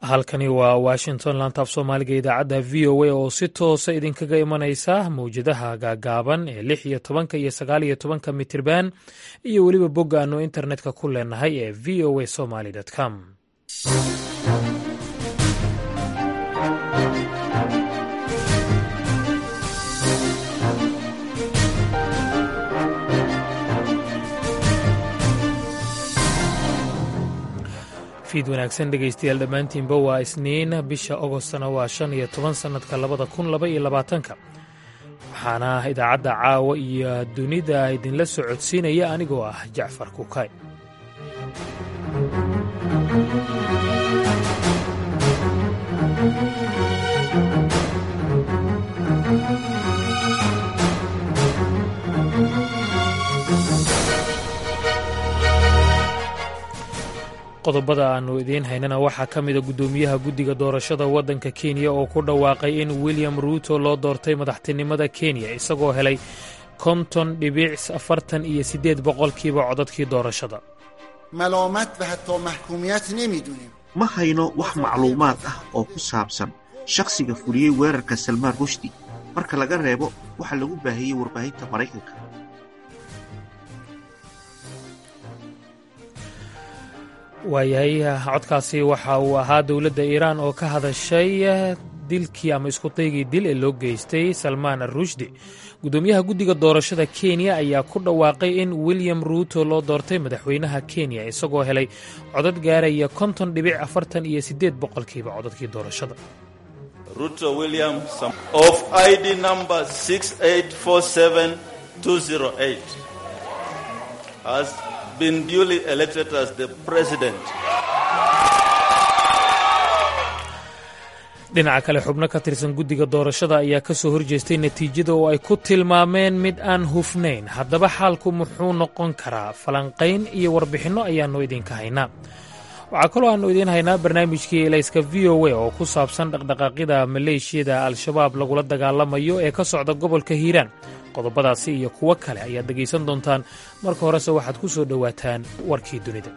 halkani waa washington lantaaf soomaaliga idaacadda v o a oo si toosa idinkaga imanaysa mawjadaha gaagaaban ee lix iyo tobanka iyo sagaal iyo tobanka mitirban iyo weliba bogga aanu internetka ku leenahay ee v o a somaly com fiid wanaagsan dhegaystayaal dhammaantiinba waa isniin bisha ogostna waa shan iyo toban sannadka labada kun laba iyo labaatanka waxaana idaacadda caawa iyo dunida idinla socodsiinaya anigoo ah jacfar kukay qodobada aannu idiin haynana waxaa ka mida guddoomiyaha guddiga doorashada waddanka kenya oo ku dhawaaqay in william ruuto loo doortay madaxtinimada kenya isagoo helay konton dhibic afartan iyo siddeed boqolkiiba codadkii doorashada malaamad wa hataa maxkuumiyat nemidunim ma hayno wax macluumaad ah oo ku saabsan shakhsiga fuliyey weerarka salmaan rushdi marka laga reebo waxa lagu baahiyey warbaahinta maraykanka waayahay codkaasi waxa uu ahaa dowladda iiraan oo ka hadashay dilkii ama iskudaygii dil ee loo geystay salmaan arushdi guddoomiyaha guddiga doorashada kenya ayaa ku dhawaaqay in william ruuto loo doortay madaxweynaha kenya isagoo helay codad gaaraya konton dhibic afartan iyo siddeed boqolkiiba codadkii doorashada ruto william of id number has been duly elected as the president. dhinaca kale xubno ka tirsan guddiga doorashada ayaa ka soo horjeestay natiijada oo ay ku tilmaameen mid aan hufnayn haddaba xaalku muxuu noqon karaa falanqayn iyo warbixinno ayaannu idinka haynaa waxaa kaloo aannu idiin haynaa barnaamijkii elayska v o a oo ku saabsan dhaqdhaqaaqyada maleeshiyada al-shabaab lagula dagaalamayo ee ka socda gobolka hiiraan qodobadaasi iyo kuwo kale ayaad dhegaysan doontaan marka horese waxaad ku soo dhowaataan warkii dunida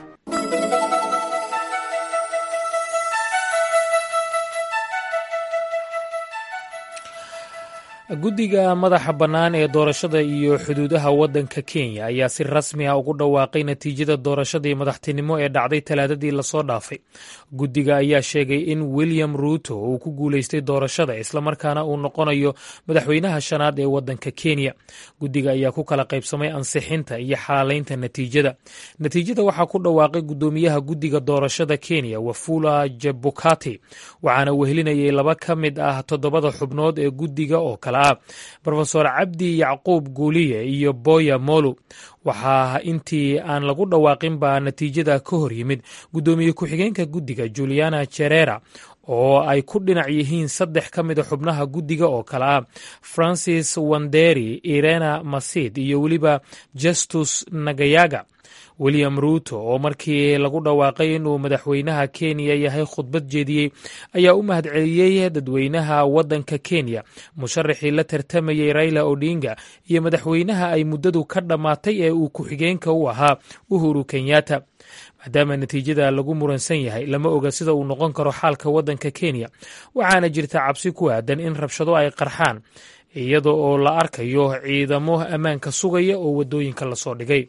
guddiga madaxa bannaan ee doorashada iyo xuduudaha waddanka kenya ayaa si rasmi ah ugu dhawaaqay natiijada doorashadii madaxtinimo ee dhacday talaadadii lasoo dhaafay guddiga ayaa sheegay in william ruuto uu ku guulaystay doorashada islamarkaana uu noqonayo madaxweynaha shanaad ee waddanka kenya guddiga ayaa ku kala qaybsamay ansixinta iyo xalaalaynta natiijada natiijada waxaa ku dhawaaqay guddoomiyaha guddiga doorashada kenya wafula jebukati waxaana wehelinayay laba ka mid ah toddobada xubnood ee guddiga oo kale rofesor cabdi yacquub guuliye iyo boya molu waxaa intii aan lagu dhawaaqin baa natiijada ka hor yimid guddoomiye ku-xigeenka guddiga juliana jerera oo ay ku dhinac yihiin saddex ka mida xubnaha guddiga oo kale ah francis wanderi irena masid iyo weliba justus nagayaga william ruuto oo markii lagu dhawaaqay inuu madaxweynaha kenya yahay khudbad jeediyey ayaa u mahadceliyey dadweynaha waddanka kenya musharaxii la tartamayey raila odinga iyo madaxweynaha ay muddadu ka dhammaatay ee uu ku-xigeenka u ahaa uhuru kenyatta maadaama natiijada lagu muransan yahay lama oga sida uu noqon karo xaalka waddanka kenya waxaana jirta cabsi ku aadan in rabshado ay qarxaan iyada oo la arkayo ciidamo ammaanka sugaya oo waddooyinka lasoo dhigay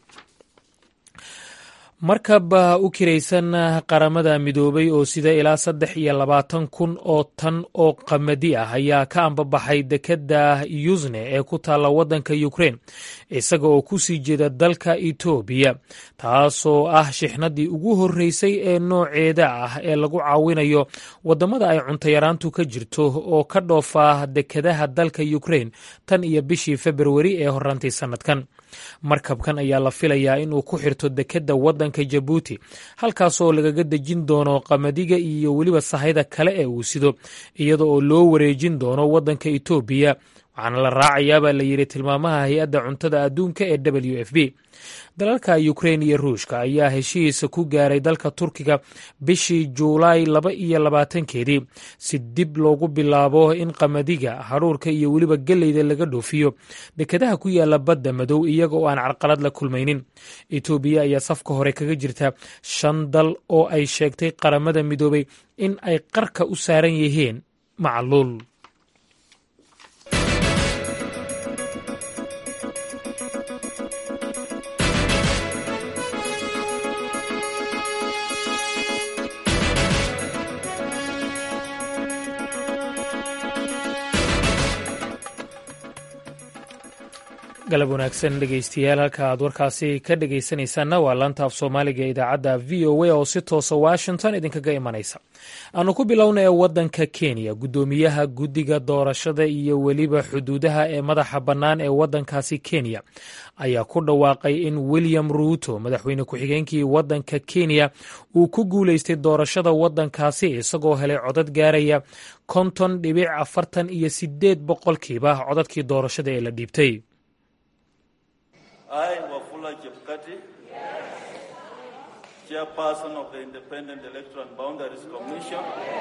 markab u kiraysan qaramada midoobay oo sida ilaa saddex iyo labaatan kun oo tan oo qamadi ah ayaa ka ambabaxay dekedda yusne ee ku taalla waddanka ukrein isaga oo ku sii jeeda dalka etoobiya taasoo ah shixnadii ugu horreysay ee nooceeda ah ee lagu caawinayo waddamada ay cuntayaraantu ka jirto oo ka dhoofa dekedaha dalka ukrein tan iyo bishii februari ee horaantii sannadkan markabkan ayaa la filayaa inuu ku xirto dekedda waddanka jabuuti halkaasoo lagaga dejin doono qamadiga iyo weliba sahayda kale ee uu sido iyada oo loo wareejin doono waddanka etoobiya waxaana la raacayaa baa la yidhi tilmaamaha hay-adda cuntada adduunka ee w f b dalalka ukrein iyo ruushka ayaa heshiisa ku gaaray dalka turkiga bishii juulaay laba iyo labaatankeedii si dib loogu bilaabo in qamadiga hadhuurka iyo weliba geleyda laga dhoofiyo dekedaha ku yaala badda madow iyaga oo aan carqalad la kulmaynin etoobiya ayaa safka hore kaga jirta shan dal oo ay sheegtay qaramada midoobay in ay qarka u saaran yihiin macluul galab wanaagsan dhegeystayaal halka aad warkaasi ka dhegeysanaysaanna waa laanta af soomaaliga ee idaacadda v o a oo si toosa washington idinkaga imanaysa aanu ku bilowna ee waddanka kenya guddoomiyaha guddiga doorashada iyo weliba xuduudaha ee madaxa bannaan ee waddankaasi kenya ayaa ku dhawaaqay in william ruuto madaxweyne ku-xigeenkii waddanka kenya uu ku guulaystay doorashada waddankaasi isagoo helay codad gaaraya konton dhibic afartan iyo sideed boqolkiiba codadkii doorashada ee la dhiibtay I, Wafula Chepkati, Chairperson of the Independent Electoral and Boundaries Commission,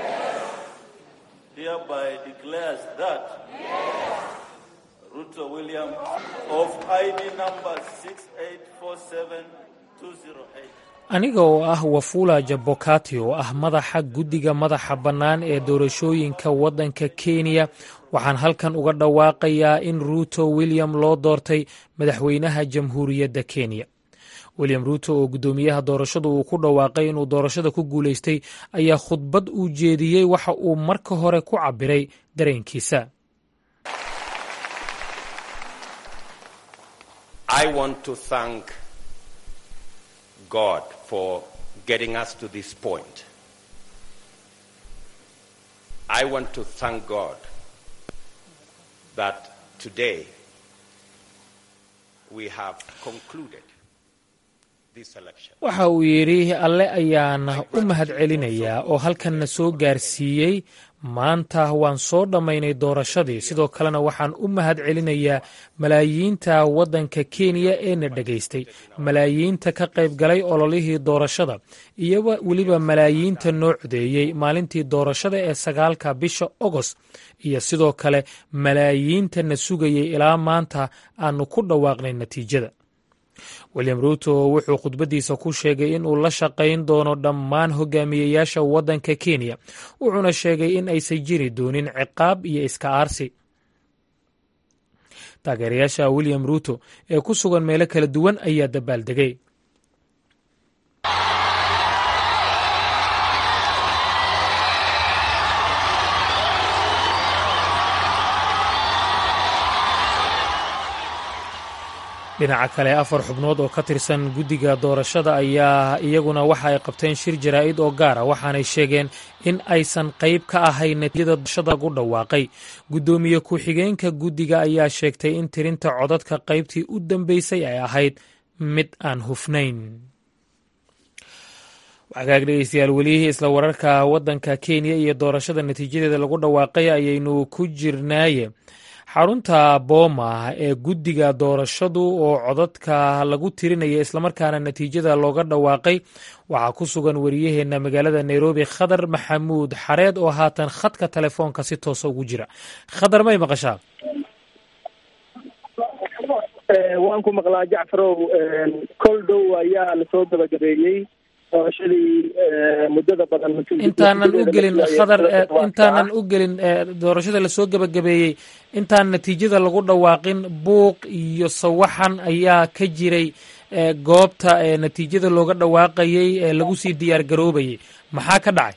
hereby declares that Ruto William of ID number 6847208 aniga oo ah wafula jabokati oo ah madaxa guddiga madaxa bannaan ee doorashooyinka waddanka kenya waxaan halkan uga dhawaaqayaa in ruuto william loo doortay madaxweynaha jamhuuriyadda kenya william ruuto oo guddoomiyaha doorashadu uu ku dhawaaqay inuu doorashada ku guulaystay ayaa khudbad uu jeediyey waxa uu marka hore ku cabbiray dareenkiisa God for getting us to this point. I want to thank God that today we have concluded this election. waxa uu yidhi alle ayaan u mahad celinayaa oo halkanna soo gaarsiiyey maanta waan soo dhammaynay doorashadii sidoo kalena waxaan u mahad celinayaa malaayiinta waddanka kenya ee na dhegaystay malaayiinta ka qayb galay ololihii doorashada iyo weliba malaayiinta noo codeeyey maalintii doorashada ee sagaalka bisha ogost iyo sidoo kale malaayiinta na sugayay ilaa maanta aanu ku dhawaaqnay natiijada william ruuto wuxuu khudbaddiisa ku sheegay in uu la shaqayn doono dhammaan hogaamiyeyaasha waddanka kenya wuxuuna sheegay in aysan jiri doonin ciqaab iyo iska aarsi taageerayaasha william ruuto ee ku sugan meelo kala duwan ayaa dabaaldegay dhinaca kale afar xubnood oo ka tirsan guddiga doorashada ayaa iyaguna waxa ay qabteen shir jaraa'id oo gaara waxaanay sheegeen in aysan qayb ka ahayn natiijada doorashada lagu dhawaaqay guddoomiye ku-xigeenka guddiga ayaa sheegtay in tirinta codadka qaybtii u dambeysay ay ahayd mid aan hufnayn wagaag dhegeystayaal welihii isla wararka waddanka kenya iyo doorashada natiijadeeda lagu dhawaaqay ayaynu ku jirnaaye xarunta booma ee guddiga doorashadu oo codadka lagu tirinaya islamarkaana natiijada looga dhawaaqay waxaa ku sugan wariyaheenna magaalada nairobi khadar maxamuud xareed oo haatan khadka telefoonka si toosa ugu jira khadar may maqashaa waan ku maqlaa jacfarow kol dhow ayaa lasoo gabagabeeyey doorashadii muddada badan intaanan u gelin khadar intaanan u gelin doorashada lasoo gebagabeeyey intaan natiijada lagu dhawaaqin buuq iyo sawaxan ayaa ka jiray goobta natiijada looga dhawaaqayey ee lagu sii diyaar garoobayay maxaa ka dhacay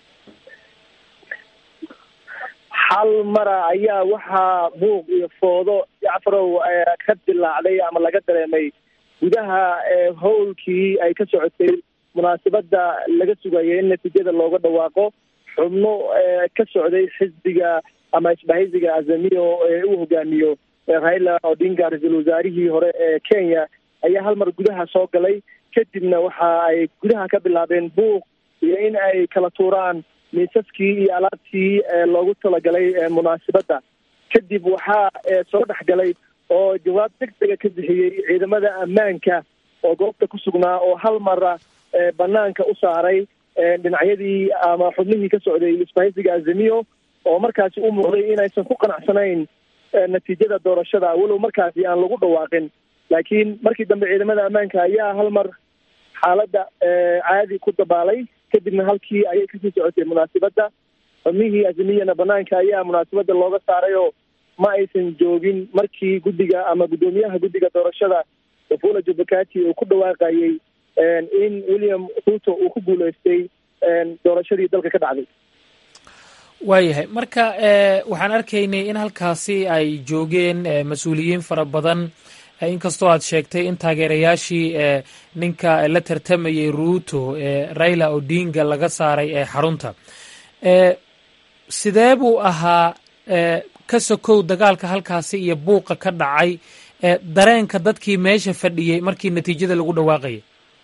hal mara ayaa waxaa buuq iyo foodo jacfarow ka dilaacday ama laga dareemay gudaha howlkii ay ka socotay munaasabada laga sugayay in natiijada looga dhawaaqo xubno ka socday xisbiga ama isbahaysiga azamiyo ee uu hogaamiyo raila odinga ra-iisul wasaarihii hore ee kenya ayaa hal mar gudaha soo galay kadibna waxa ay gudaha ka bilaabeen buuq iyo in ay kala tuuraan miisaskii iyo alaabtii loogu talagalay munaasabadda kadib waxaa soo dhex galay oo jawaab deg dega ka bixiyey ciidamada ammaanka oo goobta ku sugnaa oo hal mara banaanka u saaray dhinacyadii ama xubnihii ka socday isbahaysiga azamiyo oo markaasi u muuqday inaysan ku qanacsanayn natiijada doorashada walow markaasi aan lagu dhawaaqin laakiin markii dambe ciidamada ammaanka ayaa hal mar xaaladda caadi ku dabaalay kadibna halkii ayay kasii socotay munaasibadda xubnihii azamiyana banaanka ayaa munaasibadda looga saaray oo ma aysan joogin markii guddiga ama guddoomiyaha guddiga doorashada wafula jubakati uu ku dhawaaqayey in william ruto uu ku guuleystay doorashadii dalka ka dhacday waayahay marka waxaan arkaynay in halkaasi ay joogeen mas-uuliyiin fara badan inkastoo aad sheegtay in taageerayaashii ninka la tartamayay ruto raila odinga laga saaray ee xarunta sidee buu ahaa ka sokow dagaalka halkaasi iyo buuqa ka dhacay dareenka dadkii meesha fadhiyey markii natiijada lagu dhawaaqayay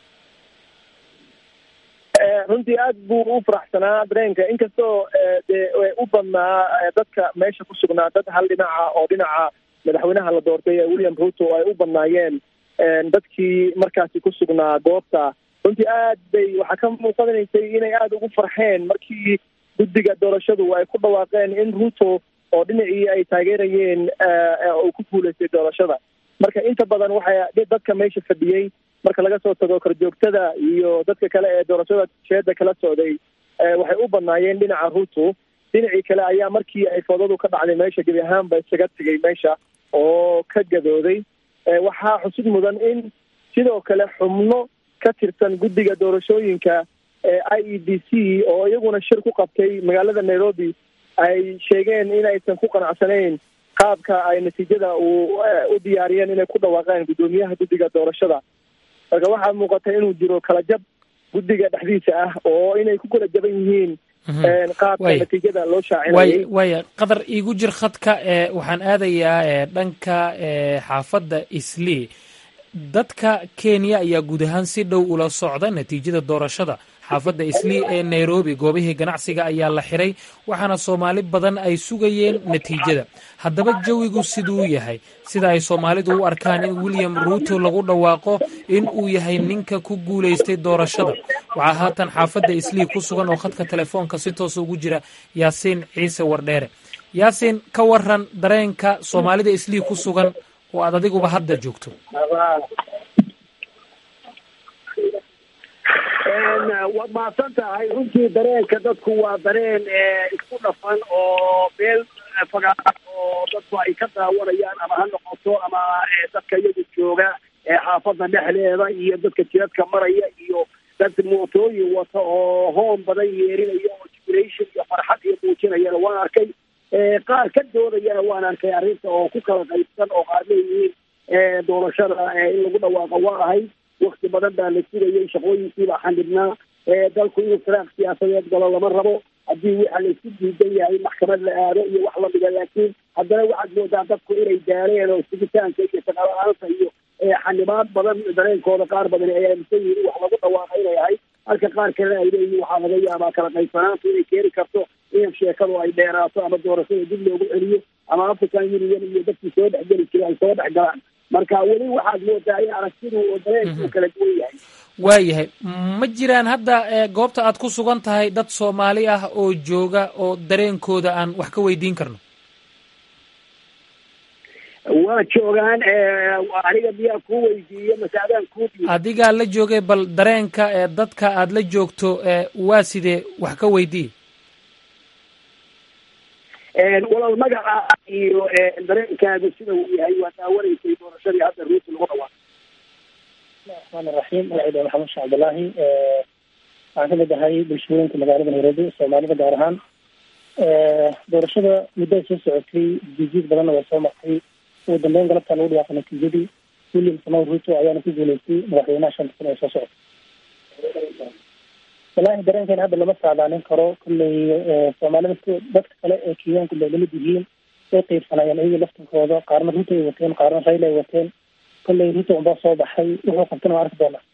runtii aad buu u faraxsanaa dareenka inkastoo dee u badnaa dadka meesha ku sugnaa dad hal dhinaca oo dhinaca madaxweynaha la doortay ee william ruto ay u badnaayeen dadkii markaasi ku sugnaa goobta runtii aad bay waxaa ka muuqanaysay inay aada ugu farxeen markii guddiga doorashadu ay ku dhawaaqeen in ruto oo dhinacii ay taageerayeen uu ku guuleystay doorashada marka inta badan waxay dadka meesha fadhiyey marka laga soo tago korjoogtada iyo dadka kale ee doorashada jeeda kala socday waxay u badnaayeen dhinaca ruto dhinacii kale ayaa markii ay foodadu ka dhacday meesha gebi ahaanba isaga tegay meesha oo ka gadooday waxaa xusid mudan in sidoo kale xubno ka tirsan guddiga doorashooyinka i e d c oo iyaguna shir ku qabtay magaalada nairobi ay sheegeen in aysan ku qanacsanayn qaabka ay natiijada uu u diyaariyeen inay ku dhawaaqeen guddoomiyaha guddiga doorashada marka waxaa muuqata inuu jiro kala jab guddiga dhexdiisa ah oo inay ku kala jaban yihiin qaabka natiijada loo shaacinayay waaya qadar iigu jir khadka waxaan aadayaa dhanka xaafadda islii dadka kenya ayaa guud ahaan si dhow ula socda natiijada doorashada xaafadda islii ee nairobi goobihii ganacsiga ayaa la xiray waxaana soomaali badan ay sugayeen natiijada haddaba jawigu siduu yahay sida ay soomaalidu u arkaan in william ruto lagu dhawaaqo in uu yahay ninka ku guulaystay doorashada waxaa haatan xaafadda islii ku sugan oo khadka telefoonka si toosa ugu jira yaasiin ciise wardheere yaasiin ka waran dareenka soomaalida islii ku sugan oo aad adiguba hadda joogto waad mahadsan tahay runtii dareenka dadku waa dareen isku dhafan oo meel fagaar oo dadku ay ka daawanayaan ama ha noqoto ama dadka iyagu jooga xaafadda dhexdeeda iyo dadka jiradka maraya iyo dad mootooyin wata oo hoon badan yeerinaya oo jubilation iyo farxad iyo muujinayana waan arkay qaar ka doodayana waan arkay arrinta oo ku kala qaybsan oo qaar leeyihiin doorashada in lagu dhawaaqo waa ahayd wakti badan baa la sugayay shaqooyinkiibaa xanibnaa dalku inuu firaaq siyaasadeed galo lama rabo haddii waxa laisku diidan yahay maxkamad la aado iyo wax lamida laakiin haddana waxaad moodaa dadku inay daareen oo sugitaanka iyo shaqala-aanta iyo xanibaad badan dareenkooda qaar badan ay aaminsan yihiin in wax lagu dhawaaqa inay ahayd halka qaar kalena ay leeyihiin waxaa laga yaabaa kala qaybsanaanta inay keeni karto in sheekadu ay dheeraato ama doorashada dib loogu celiyo ama african union iyo dadkii soo dhexgeli jiray ay soo dhex galaan marka weli waxaad moodaa in aragtidu oo dareenku kala duwan yahay waayahay ma jiraan hadda goobta aad ku sugan tahay dad soomaali ah oo jooga oo dareenkooda aan wax ka weydiin karno waa joogaan aniga miyaa kuu weydiiyo mase adaan kuu dhiibo adigaa la joogay bal dareenka ee dadka aad la joogto waa sidee wax ka weydiiye walaal magaca iyo dareenkaagu sida uu yahay waa daawanaysay doorashadii hadda ruuti lagu dhawaaqay raxmaan iraxiim magacayda maxamed sheekh cabdillaahi waxaan kamid ahay bulshooyinka magaalada nairobi soomaalida gaar ahaan doorashada muddo ay soo socotay jijiid badanna way soo martay ugu dambeyn galabtaa lagu dhawaaqay natiijadii william samow ruto ayaana ku guuleystay madaxweynaha shanta kun ee soo socotay wallaahi dareenkeena hadda lama saadaalin karo kolley soomaalida dadka kale ee kenyaanku bay lamid yihiin way qeybsanayeen iyaga laftinkooda qaarna ruto ay wateen qaarna rayla ay wateen kolley ruto unbaa soo baxay wuxuu qabtana waa arki doonaa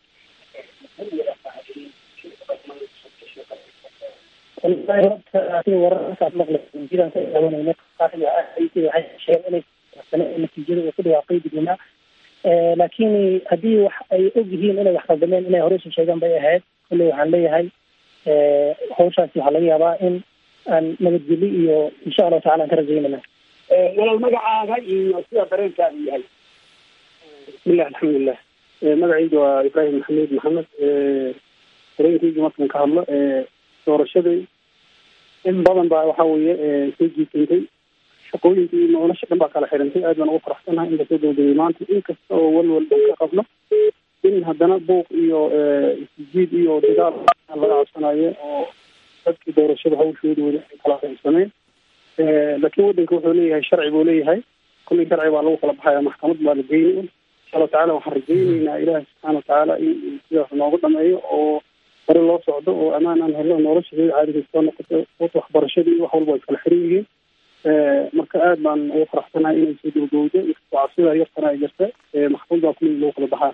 wallahi horta sida wararkaas maqlay jidan ka daawanayna waxay sheegeen inay natiijada uu ku dhawaaqay dadweynaha laakiin haddii wax ay og yihiin inay wax qaldameen inay hore usoo sheegaan bay ahayd kolley waxaan leeyahay hawshaasi waxaa laga yaabaa in aan nabadgeli iyo insha allahu tacala aan ka rajaynana walaal magacaaga iyo sida dareenkaadu yahay bismillah alxamdulilah magacayga waa ibraahim maxamed maxamed dareenkayga markaan ka hadlo doorashadii in badan baa waxa weeye soo jiisantay shaqooyinkii nolosha dhan baa kala xirantay aad baan ugu faraxsanahay in lasoo dowdegay maanta in kasta oo walwal aan ka qabno in haddana buuq iyo isjiid iyo dagaal laga codsanayo oo dadkii doorashada hawshooda weli ay kala qaybsameen laakiin waddanka wuxuu leeyahay sharci buu leeyahay kullii sharci baa lagu kala baxaya maxkamad baa la geyni insha allahu tacala waxaan rajayneynaa ilaahi subxaana watacaala in sidaas noogu dhameeyo oo hore loo socdo oo ammaan aan helno nolosha sida caadiga soo noqoto waxbarashadii iyo wax walba ay kala xiran yihiin marka aad baan ugu faraxsanahay inay soo dowdowdo cabsida yartana ay jirta maxkamad baa kulli lagu kala baxaa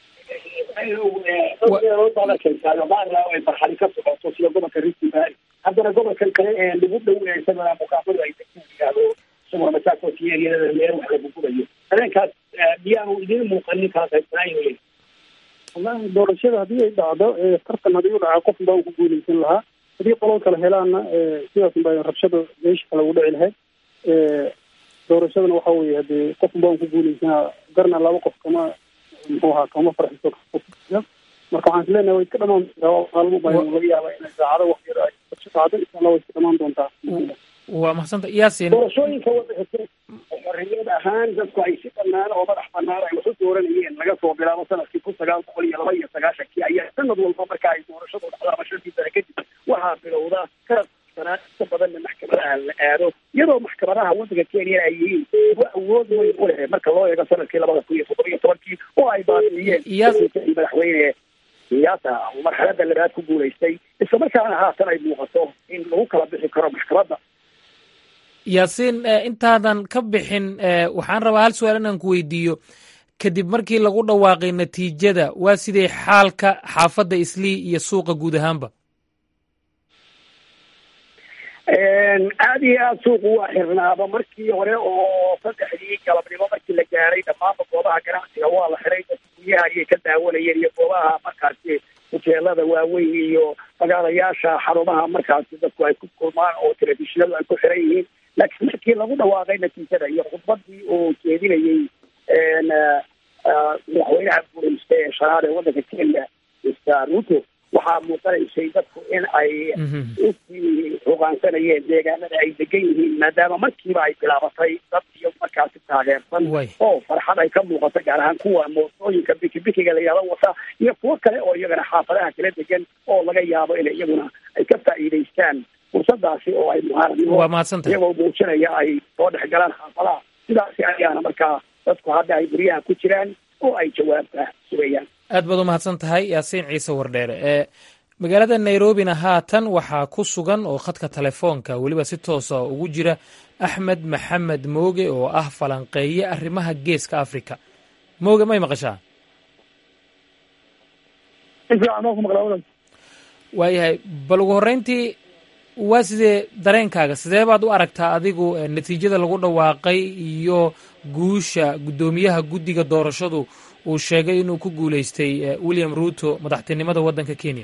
ay barxali ka socoto sida gobolka rift valley haddana gobolkan kale ee lagu dhoweysana mukaafadu ay yihahdo isaguna masaakoti eriyada meel wax lagu gurayo dareenkaas miyaanu idiin muuqanin kala qaybsanaayo wallahi doorashada haddii ay dhacdo tartan haddii u dhacaa qof baa ku guuleysan lahaa haddii qolol kale helaanna sidaas baa rabshada meesha kale ugu dhici lahayd doorashadana waxa weye hadee qof baan ku guuleysanaa garna laba qof kama muxuu ahaa kama farxiso marka waxaan islenahay way iska dhamaan maalmo baa laga yaaba inay saacado wax yar ay dhacdo insha allah way iska dhamaan doontaa waa mahadsanta yaasin doorashooyinka waddanka xorriyad ahaan dadku ay si banaan oo madax banaan ay wax u dooranayeen laga soo bilaabo sanadkii kun sagaal boqol iyo laba iyo sagaashankii ayaa sanad walba marka ay doorashadu dhacdo ama shantii sane kadib waxaa bilowda kala sanaa inta badanna maxkamadaha la aado iyadoo maxkamadaha waddanka kenya ay yihiin kuwa awood weyn u leh marka loo eego sanadkii labada kun iyo toddoba iyo tobankii oo ay baabiyeen madaxweyne siyaasa marxalada labaad ku guulaystay isla markaana haatan ay muuqato in lagu kala bixi karo maxkamadda yaasiin intaadan ka bixin waxaan rabaa hal su-aal inaan ku weydiiyo kadib markii lagu dhawaaqay natiijada waa sidee xaalka xaafadda islii iyo suuqa guud ahaanba aada iyo aada suuqu waa xirnaaba markii hore oo saddexdii galabnimo markii la gaaray dhammaanba goobaha ganacsiga waa la xiray dadka guryaha ayay ka daawanayeen iyo goobaha markaasi huteelada waaweyn iyo magaalayaasha xarumaha markaasi dadku ay ku kulmaan oo telefishinadu ay ku xiran yihiin laakiin markii lagu dhawaaqay natiijada iyo khudbadii oo jeedinayey madaxweynaha guureysta ee shanaad ee waddanka kenya mr ruto waxaa muuqanaysay dadku in ay usii hogaansanayeen deegaanada ay degan yihiin maadaama markiiba ay bilaabatay dad iyo markaasi taageersan oo farxad ay ka muuqato gaar ahaan kuwa mootooyinka bikibikiga la yihahdo wata iyo kuwo kale oo iyagana xaafadaha kala degan oo laga yaabo in iyaguna ay ka faa'iidaystaan fursadaasi oo ay muhaaradnimo iyagoo muujinaya ay soo dhex galaan xaafadaha sidaasi ayaana markaa dadku hadda ay guryaha ku jiraan oo ay jawaabta sugayaan aad baad u mahadsan tahay yaasiin ciise wardheere ee magaalada nairobina haatan waxaa ku sugan oo khadka telefoonka weliba si toosa ugu jira axmed maxamed mooge oo ah falanqeeye arrimaha geeska africa mooge may maqashaa waayahay bal ugu horreyntii waa sidee dareenkaaga sidee baad u aragtaa adigu natiijada lagu dhawaaqay iyo guusha guddoomiyaha guddiga doorashadu uu sheegay inuu ku guuleystay william ruto madaxtinimada waddanka kenya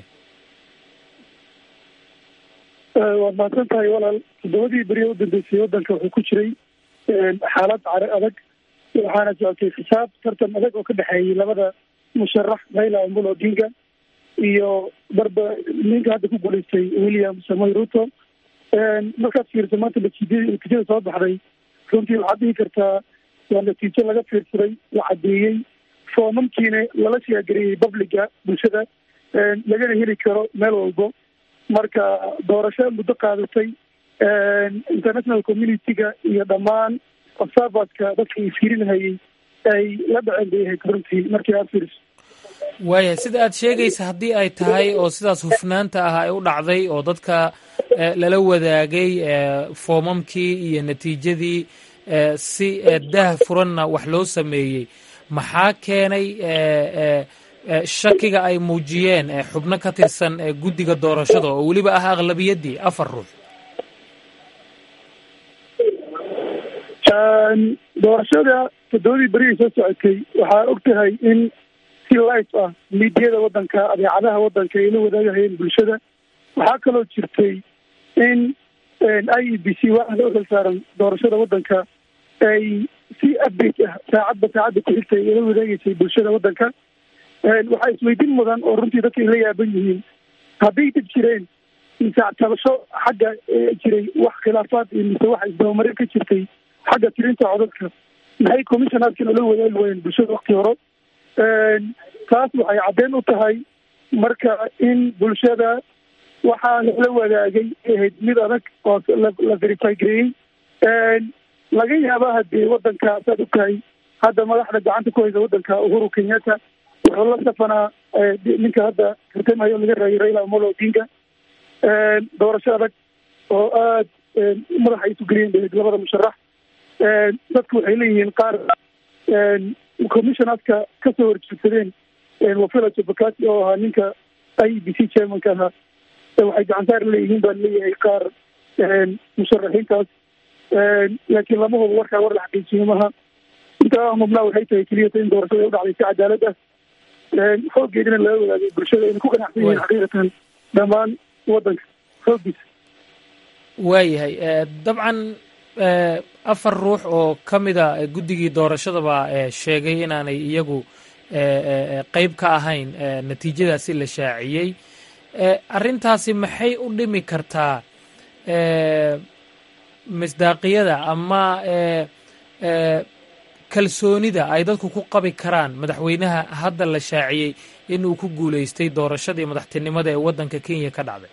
waad mahadsan tahay walaal toddobadii beriya u dambeysay waddanka wuxuu ku jiray xaalad caro adag waxaana socotay xisaab tartan adag oo ka dhexeeyey labada musharax raila omolo odinga iyo barba ninka hadda ku guuleystay william samoy ruto markaad fiirsa maanta natiijadii natiijada soo baxday runtii waxaad dhihi kartaa waa natiijo laga fiirsaday la caddeeyey foomamkiina lala shaagariyey publiga bulshada lagana heli karo meel walbo marka doorasho muddo qaadatay international community-ga iyo dhammaan observatka dadka ay fiirinahayey ay la dhaceen bay ahayd runtii markii aad fiiriso waayahay sida aad sheegaysa haddii ay tahay oo sidaas hufnaanta ah ay u dhacday oo dadka lala wadaagay foomamkii iyo natiijadii si daah furanna wax loo sameeyey maxaa keenay shakiga ay muujiyeen xubno ka tirsan guddiga doorashada oo weliba ah aqlabiyaddii afar ruux doorashada toddobadii berihii soo socotay waxaa og tahay in si life ah miidiyada waddanka adeecadaha waddanka ay la wadaagahayeen bulshada waxaa kaloo jirtay in i e b c waaxda u xil saaran doorashada waddanka ay si update ah saacadba saacadda ku xigtay ay la wadaageysay bulshada waddanka waxaa isweydiin mudan oo runtii dadka ay la yaaban yihiin hadday dib jireen mise tabasho xagga jiray wax khilaafaad iyo mise wax isdabamarin ka jirtay xagga tirinta codadka maxay commissionaadkan ula wadaagi waayeen bulshada wakti hore taas waxay caddeyn u tahay marka in bulshada waxaa lala wadaagay ahayd mid adag oo la verify gareeyey laga yaaba hadee waddanka saad og tahay hadda madaxda gacanta ku haysa waddanka uhuru kenyatta wuxuu la safanaa ninka hadda tartamayo laga raayay raila amolo odinga doorasho adag oo aad madaxa ay isu geliyeen bahayd labada musharax dadku waxay leeyihiin qaar commissionaadka kasoo horjeedsadeen wafila jabakati oo ahaa ninka i e b c chairmanka ahaa waxay gacansaar leeyihiin baan leeyahay qaar musharaxiintaas laakiin lama hubo warkaa war la xaqiijiyo maha intaa mubnaa waxay tahay keliyata in doorashada ay u dhacday si cadaalad ah xooggeedina laga wadaagay bulshada ayna ku ganacsan yihiin xaqiiqatan dhammaan waddanka xooggiisa waayahay dabcan afar ruux oo ka mida guddigii doorashadaba sheegay inaanay iyagu qeyb ka ahayn natiijadaasi la shaaciyey arrintaasi maxay u dhimi kartaa misdaaqiyada ama kalsoonida ay dadku ku qabi karaan madaxweynaha hadda la shaaciyey inuu ku guuleystay doorashadii madaxtinimada ee waddanka kenya ka dhacday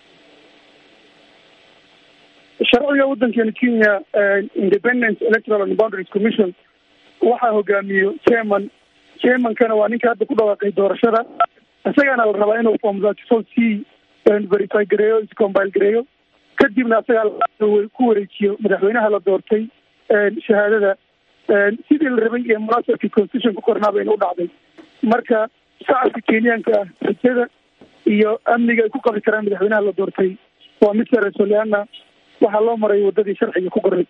sharciga waddankeena kenya independence electoral and boundaries commission waxaa hogaamiyo chairman chairmankana waa ninka hadda ku dhawaaqay doorashada isagaana la rabaa inuu form thirty-four c verify gareeyo iscombile gareeyo kadibna isagaa ku wareejiyo madaxweynaha la doortay shahaadada sidii la rabay ee munaasabkii constitution ku qornaa bayna u dhacday marka shacabka kenyaanka ah rajada iyo amniga ay ku qabi karaan madaxweynaha la doortay waa mid sareso leana waxaa loo maray waddadii sharciga ku qoray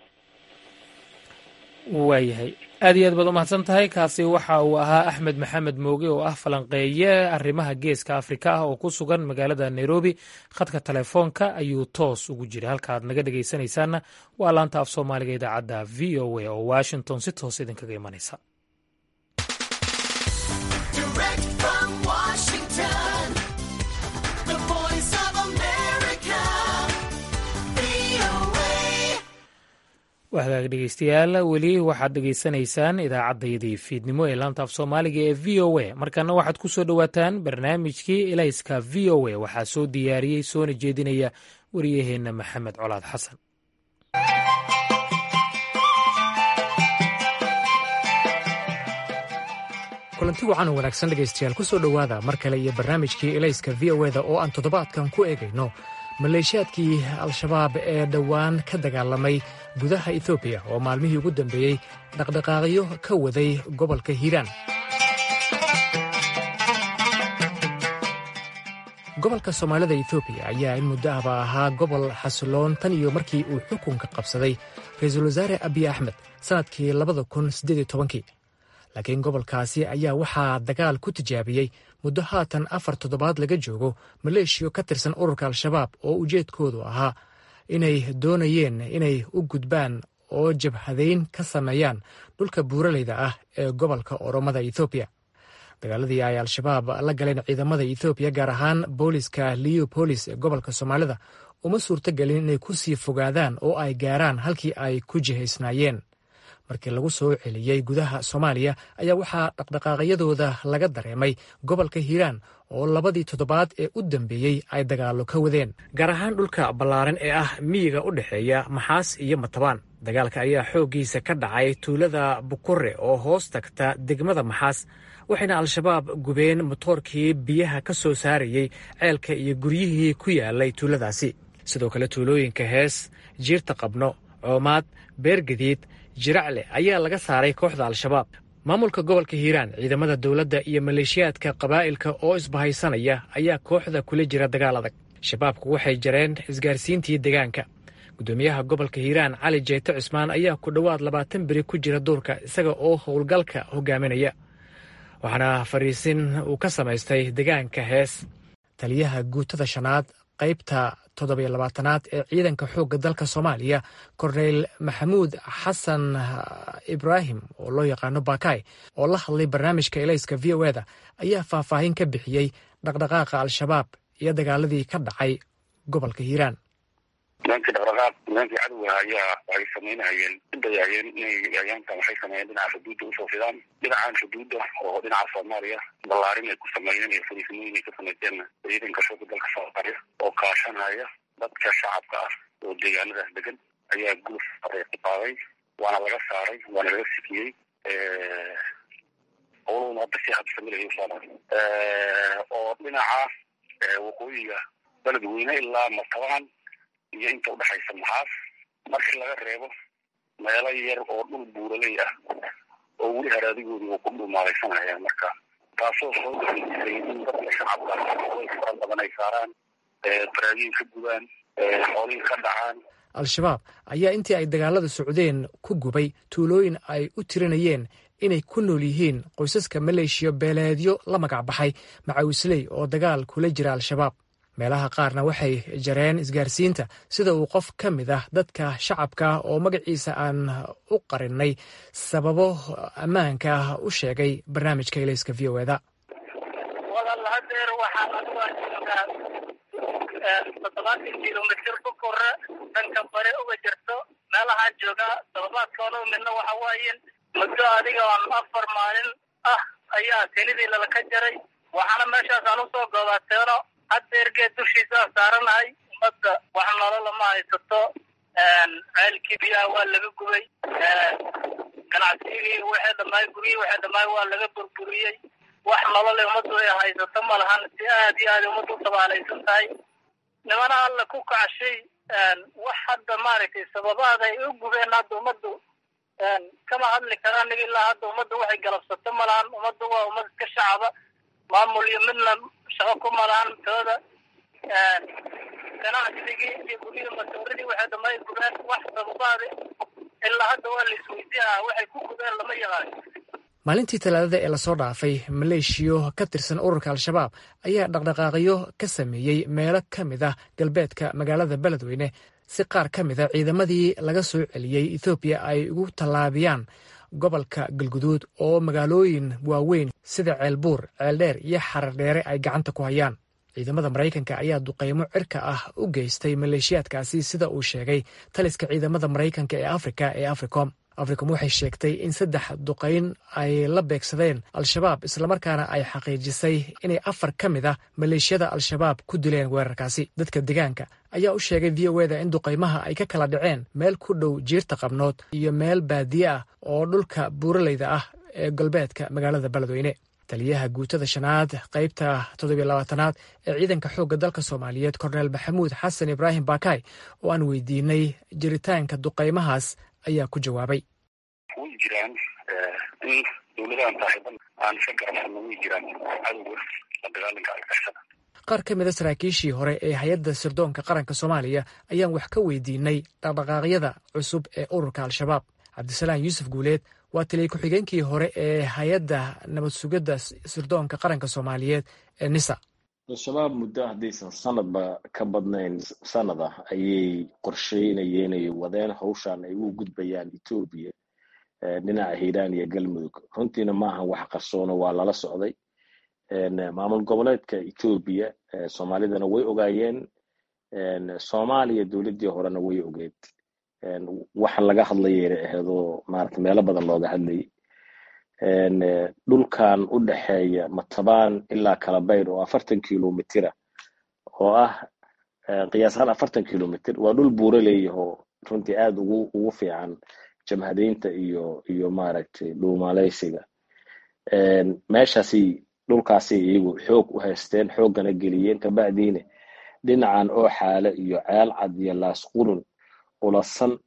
waayahay aad iyo aad baad umahadsan tahay kaasi waxa uu ahaa axmed maxamed mooge oo ah falanqeeye arrimaha geeska afrika ah oo ku sugan magaalada nairobi khadka telefoonka ayuu toos ugu jira halka aad naga dhegaysanaysaanna waa laanta af soomaaliga idaacadda v o a oo washington si toos idinkaga imanaysa wahagaag dhegeystayaal weli waxaad dhegaysanaysaan idaacaddayadii fiidnimo ee laanta af soomaaliga ee v o a markana waxaad ku soo dhowaataan barnaamijkii elayska v o a waxaa soo diyaariyey soona jeedinaya wariyaheenna maxamed colaad xasan kulanti wacan oo wanaagsan dhegaystayaal ku soo dhowaada mar kale iyo barnaamijkii elayska v o eda oo aan toddobaadkan ku eegayno maleeshiyaadkii al-shabaab ee dhowaan ka dagaalamay gudaha etoobiya oo maalmihii ugu dambeeyey dhaqdhaqaaqyo ka waday gobolka hiiraan gobolka soomaalida etoobiya ayaa in muddo ahba ahaa gobol xasiloon tan iyo markii uu xukunka qabsaday ra-iisul wasaare abiy axmed sannadkii labada kun siddeed iyo tobankii laakiin gobolkaasi ayaa waxaa dagaal ku tijaabiyey muddo haatan afar toddobaad laga joogo maleeshiyo ka tirsan ururka al-shabaab oo ujeedkoodu ahaa inay doonayeen inay u gudbaan oo jabhadayn ka sameeyaan dhulka buuraleyda ah ee gobolka oromada ethoobiya dagaaladii ay al-shabaab la galeen ciidamada ethoobiya gaar ahaan booliska leopolis ee gobolka soomaalida uma suurtogelin inay ku sii fogaadaan oo ay gaaraan halkii ay ku jihaysnaayeen markii lagu soo celiyey gudaha soomaaliya ayaa waxaa dhaqdhaqaaqyadooda laga dareemay gobolka hiiraan oo labadii toddobaad ee u dambeeyey ay dagaallo ka wadeen gaar ahaan dhulka ballaaran ee ah miyiga u dhexeeya maxaas iyo matabaan dagaalka ayaa xooggiisa ka dhacay tuulada bukure oo hoos tagta degmada maxaas waxayna al-shabaab gubeen motoorkii biyaha ka soo saarayey ceelka iyo guryihii ku yaalay tuuladaasi sidoo kale tuulooyinka hees jiirta qabno coomaad beergadiid jiracle ayaa laga saaray kooxda al-shabaab maamulka gobolka hiiraan ciidamada dowladda iyo maleeshiyaadka qabaa'ilka oo isbahaysanaya ayaa kooxda kula jira dagaal adag shabaabku waxay jareen isgaarsiintii deegaanka gudoomiyaha gobolka hiiraan cali jeete cismaan ayaa ku dhowaad labaatan beri ku jira duurka isaga oo howlgalka hogaaminaya waxaana fariisin uu ka samaystay deegaanka hees taliyaha guutada shanaad qaybta toddobiyo labaatanaad ee ciidanka xoogga dalka soomaaliya korneyl maxamuud xasan ibraahim oo loo yaqaano bakay oo la hadlay barnaamijka elayska v o eda ayaa faahfaahin ka bixiyey dhaqdhaqaaqa al-shabaab iyo dagaaladii ka dhacay gobolka hiiraan nimankii dhaqdhaqaaq nimankii cadowga ayaa waxay samaynahayeen udayahayeen inay ayaantan waxay sameeyeen dhinaca xuduudda usoo fidaan dhinacan xuduudda oo dhinaca soomaaliya ballaarin ay ku sameeyeen iyo fariisimooyin ay ka samayseenna ciidanka xoogga dalka soomaaliya oo kaashanaya dadka shacabka ah oo deegaanadaas degan ayaa guluf ku qaaday waana laga saaray waana laga sikiyey howlahuna hadda si habsamilayo usaaran oo dhinaca waqooyiga beledweyne ilaa matabaan iyo inta udhexaysa maxaas markii laga reebo meelo yar oo dhul buuraley ah oo weli haraadigoodii uu ku dhumaalaysanaya marka taasoo soo gaisay in dadka shacabka way fara badan ay saaraan baraagiin ka gubaan xoolihii ka dhacaan al-shabaab ayaa intii ay dagaalada socdeen ku gubay tuulooyin ay u tirinayeen inay ku nool yihiin qoysaska maleeshiya beeleedyo la magac baxay macawisley oo dagaal kula jira al-shabaab meelaha qaarna waxay jareen isgaarsiinta sida uu qof ka mid ah dadka shacabka oo magaciisa aan u qarinnay sababo ammaanka ah u sheegay barnaamijka ilayska v o eda walaal hadeer waxaan anigu joogaa toddobaatan kilomitr ku kore dhanka bare uga jirto meelahaan joogaa toddobaadkoona midna waxa waaye muddo adiga aan afar maalin ah ayaa kelidii lalaka jaray waxaana meeshaas aan usoo goobateeno haddeer geed dushiisa saaranahay ummadda wax nolola ma haysato ceelkii biyaha waa laga gubay ganacsigii waxay dhamaay guryihii waxay dhamaay waa laga burburiyey wax nolole ummaddu ay haysato ma lahan si aad iyo aad ummaddu u tabaalaysan tahay nimana alla ku kacshay wax hadda maaragtay sababaada ay u gubeen hadda ummaddu kama hadli karaan nig ilaa hadda ummadda waxay galabsato ma lahan ummaddu waa ummad iska shacaba maamul iyo midna shaqo ku malahan tooda ganacsigii iyo guryihii masooridii waxay dhamay gubeen wax sababaada ilaa hadda waa la isweydiihaa waxay ku gubeen lama yaqaan maalintii talaadada ee lasoo dhaafay maleeshiyo ka tirsan ururka al-shabaab ayaa dhaqdhaqaaqyo ka sameeyey meelo ka mid ah galbeedka magaalada beledweyne si qaar ka mid a ciidamadii laga soo celiyey ethoobiya ay ugu tallaabiyaan gobolka galguduud oo magaalooyin waaweyn sida ceelbuur ceeldheer iyo xarardheere ay gacanta ku hayaan ciidamada maraykanka ayaa duqaymo cirka ah u geystay maleeshiyaadkaasi sida uu sheegay taliska ciidamada maraykanka ee afrika ee africom africom waxay sheegtay in saddex duqayn ay la beegsadeen al-shabaab islamarkaana ay xaqiijisay inay afar ka mid ah maleeshiyada al-shabaab ku dileen weerarkaasi dadka deegaanka ayaa u sheegay v o eda in duqaymaha ay ka kala dhaceen meel ku dhow jiirta qabnood iyo meel baadiye ah oo dhulka buuraleyda ah ee galbeedka magaalada beledweyne taliyaha guutada shanaad qaybta toddobiyo labaatanaad ee ciidanka xoogga dalka soomaaliyeed korneel maxamuud xasan ibraahim bakay oo aan weydiinay jiritaanka duqaymahaas ayaa ku jawaabay way jiraan in dowladahan saaxiiban aan iska garabsano way jiraan cadowga la dagaalanka argagixisada qaar ka mid a saraakiishii hore ee hay-adda sirdoonka qaranka soomaaliya ayaan wax ka weydiinay dhaqdhaqaaqyada cusub ee ururka al-shabaab cabdisalaan yuusuf guuleed waa taliya ku-xigeenkii hore ee hay-adda nabad sugidda sirdoonka qaranka soomaaliyeed ee nisa al-shabaab muddo haddaysan sanadba ka badnayn sanad ah ayay qorsheynayeen ay wadeen hawshan ay u gudbayaan etoobiya dhinaca hiiraan iyo galmudug runtiina ma ahan wax qarsoono waa lala socday maamul goboleedka etoobiya soomaalidana way ogaayeen soomaaliya dowladdii horena way ogeed waxa laga hadlayayna aheedoo maarata meelo badan looga hadlayay dhulkan u dhexeeya matabaan ilaa kalabayr oo afartan kilomitira oo ah qiyaasahaan afartan kilomitr waa dhul buuro leeyahoo runtii aada ugu ugu fiican jamhadeynta iyo iyo maaragtay dhuumaaleysiga meeshaasi dhulkaasi iyagu xoog u haysteen xooggana geliyeen kabacdiina dhinacan oo xaale iyo ceel cad iyo laasqurun ulasan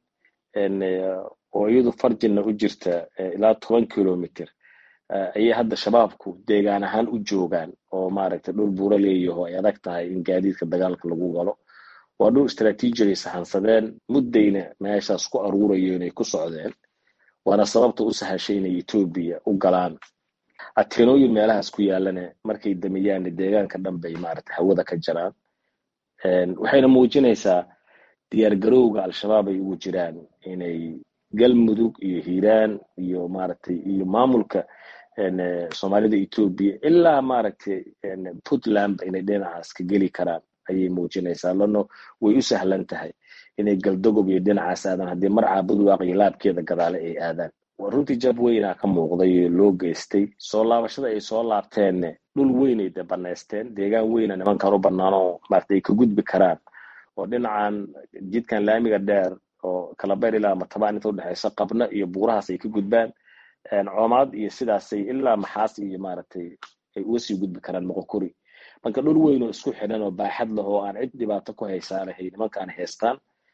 oo iyadu farjina u jirta ilaa toban kilomitr ayay hadda shabaabku deegaan ahaan u joogaan oo maaragtay dhul buuro leeyaho ay adag tahay in gaadiidka dagaalka lagu galo waa dhul istraatiiji ay sahansadeen muddayna meeshaas ku aruurayo inay ku socdeen waana sababta u sahashay inay etoobiya u galaan ateenooyin meelahaas ku yaalana markay damiyaan deegaanka dhan bay maaragtay hawada ka jaraan waxayna muujinaysaa diyaargarowga al-shabaab ay ugu jiraan inay galmudug iyo hiiraan iyo maaragtay iyo maamulka soomaalida etoobiya ilaa maaragtay puntland inay dhinacaas ka geli karaan ayay muujinaysaa lano way u sahlan tahay inay galdogob iyo dhinacaas aadaan haddii mar caabudwaaq iyo laabkeeda gadaale ay aadaan waa runtii jab weynaa ka muuqday oo loo geystay soo laabashada ay soo laabteenne dhul weynay de banaysteen deegaan weyna nimankan u banaanoo maarata ay ka gudbi karaan oo dhinacan jidkan laamiga dheer oo kalabeer ilaa matabaan inta udhexeysa qabna iyo buurahaas ay ka gudbaan coomaad iyo sidaasay ilaa maxaas iyo maaragtay ay uga sii gudbi karaan moqokori marka dhul weyn oo isku xidhan oo baaxad leh oo aan cid dhibaato ku haysaanahay nimankaan haystaan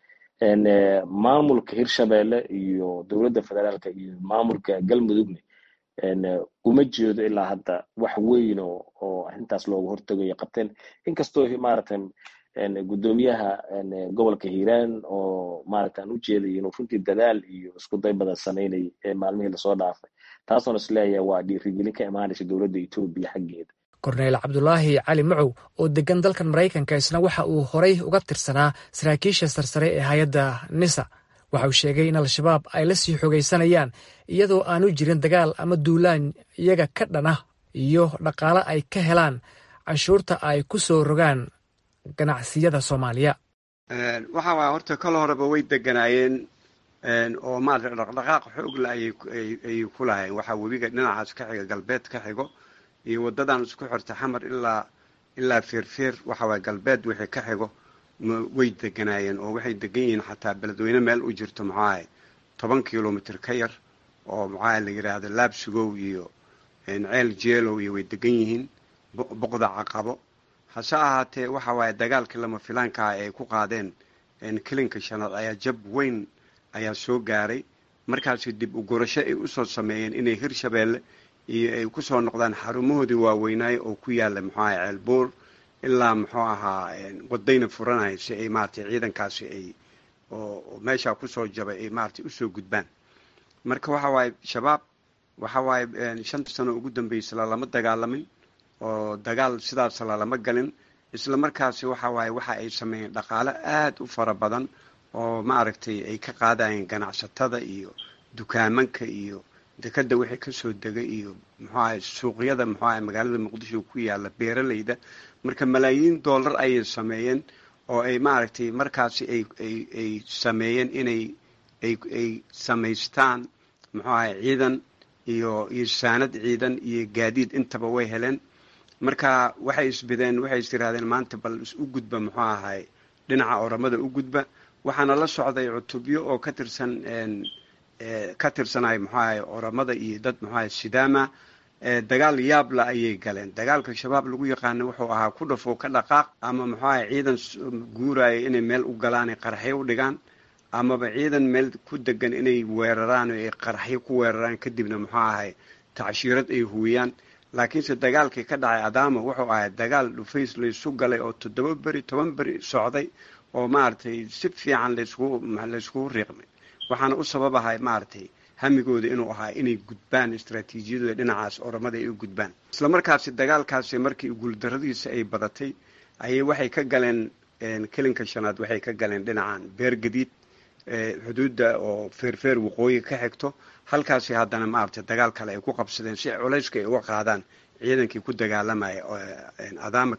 maamulka hirshabelle iyo dowladda federaalka iyo maamulka galmudugna uma jeedo ilaa hadda wax weyn oo oo intaas looga hortegayo qabteen inkastoo maaragtay guddoomiyaha gobolka hiiraan oo maaragta aan u jeeday inuu runtii dadaal iyo isku day badan samaynay ee maalmihii lasoo dhaafay taasoona isleeyahay waa dhiirigelin ka imaanaysa dowladda etoobiya xaggeeda korneyl cabdulaahi cali macow oo degan dalkan maraykanka isna waxa uu horay uga tirsanaa saraakiisha sarsare ee hay-adda nisa waxa uu sheegay in al-shabaab ay la sii xogaysanayaan iyadoo aanu jirin dagaal ama duulaan iyaga ka dhan ah iyo dhaqaale ay ka helaan canshuurta ay ku soo rogaan ganacsiyada soomaaliya waxa waaya horta kol horeba way deganaayeen oo maarata dhaqdhaqaaq xoogla ayay ku lahayn waxaa webiga dhinacaas ka xiga galbeed ka xigo iyo wadadan isku xirta xamar ilaa ilaa feerfeer waxa waaya galbeed wixii ka xigo way deganaayeen oo waxay degan yihiin xataa beledweyne meel u jirto maxaahay toban kilomitr ka yar oo maxaa la yidhaahdo laabsugow iyo ceel jeelow iyo way degan yihiin boqda caqabo hase ahaatee waxa waaye dagaalkii lama filaankaah ay ku qaadeen kelinka shanaad ayaa jab weyn ayaa soo gaaray markaasi dib u gurasho ay usoo sameeyeen inay hirshabeelle iyo ay kusoo noqdaan xarumahoodii waaweynaayo oo ku yaala muxuu ahay ceelbuur ilaa muxuu ahaa wadayna furanaya si ay maratay ciidankaasi ay oo meeshaa kusoo jabay ay maratay usoo gudbaan marka waxa waaye shabaab waxa waaye shanta sano ugu dambeysay lalama dagaalamin oo dagaal sidaas lalama galin isla markaasi waxa waaye waxa ay sameeyeen dhaqaale aada u fara badan oo maaragtay ay ka qaadayeen ganacsatada iyo dukaamanka iyo dekada wixii kasoo degay iyo muxuu ahay suuqyada muxuu ahay magaalada muqdisho ku yaala beeralayda marka malaayiin dollar ayay sameeyeen oo ay maaragtay markaasi ay ay ay sameeyeen inay ay ay samaystaan muxuu ahay ciidan iyo iyo saanad ciidan iyo gaadiid intaba way heleen marka waxay isbideen waxay is tirahdeen maanta bal u gudba muxuu ahay dhinaca oramada u gudba waxaana la socday cutubyo oo ka tirsan ka tirsanay muxuu ahay oramada iyo dad muxuu ahay sidaama dagaal yaabla ayay galeen dagaalka shabaab lagu yaqaana wuxuu ahaa ku dhafo ka dhaqaaq ama muxuu ahay ciidan guuraya inay meel u galaan qaraxyo u dhigaan amaba ciidan meel ku degan inay weeraraan oo ay qaraxyo ku weeraraan kadibna muxuu ahay tacshiirad ay huwiyaan laakiinse dagaalkii ka dhacay adaama wuxuu ahay dagaal dhufays laysu galay oo toddoba beri toban beri socday oo maaragtay si fiican laysku layskugu riiqmay waxaana u sababahay maaragtay hamigooda inuu ahaa inay gudbaan istraatiijiyadooda dhinacaas oramada ay u gudbaan isla markaasi dagaalkaasi markii guuldaradiisa ay badatay ayay waxay ka galeen kelinka shanaad waxay ka galeen dhinacan beer gadiid xuduudda oo feerfeer waqooyi ka xigto halkaasi haddana maaragtay dagaal kale ay ku qabsadeen si culayska ay uga qaadaan ciidankii ku dagaalamaya adaama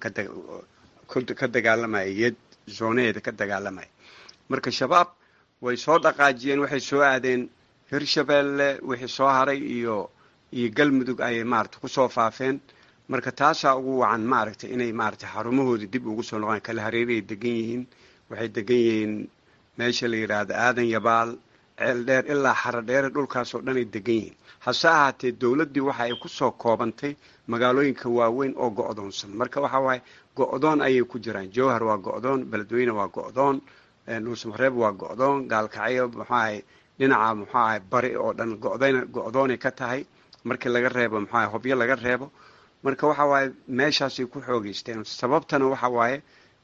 ka dagaalamaya yed zoonaheeda ka dagaalamaya marka shabaab way soo dhaqaajiyeen waxay soo aadeen hirshabeelle wixii soo haray iyo iyo galmudug ayay maaragtay kusoo faafeen marka taasaa ugu wacan maaragtay inay maaragtay xarumahoodii dib ugu soo noqdaan kala hareeray degan yihiin waxay degan yihiin meesha la yidhaahdo aadan yabaal ceel dheer ilaa xaro dheere dhulkaasoo dhan ay degan yihiin hase ahaatee dowladdii waxa ay kusoo koobantay magaalooyinka waaweyn oo go-doonsan marka waxa waaye go-doon ayay ku jiraan jowhar waa go-doon beledweyne waa go-doon dhuusmareeb waa go-doon gaalkacyo muxuahay dhinaca muxuu ahay bari oo dhan godayna go-doonay ka tahay markii laga reebo muxuu ahay hobyo laga reebo marka waxa waaye meeshaasay ku xoogeysteen sababtana waxa waaye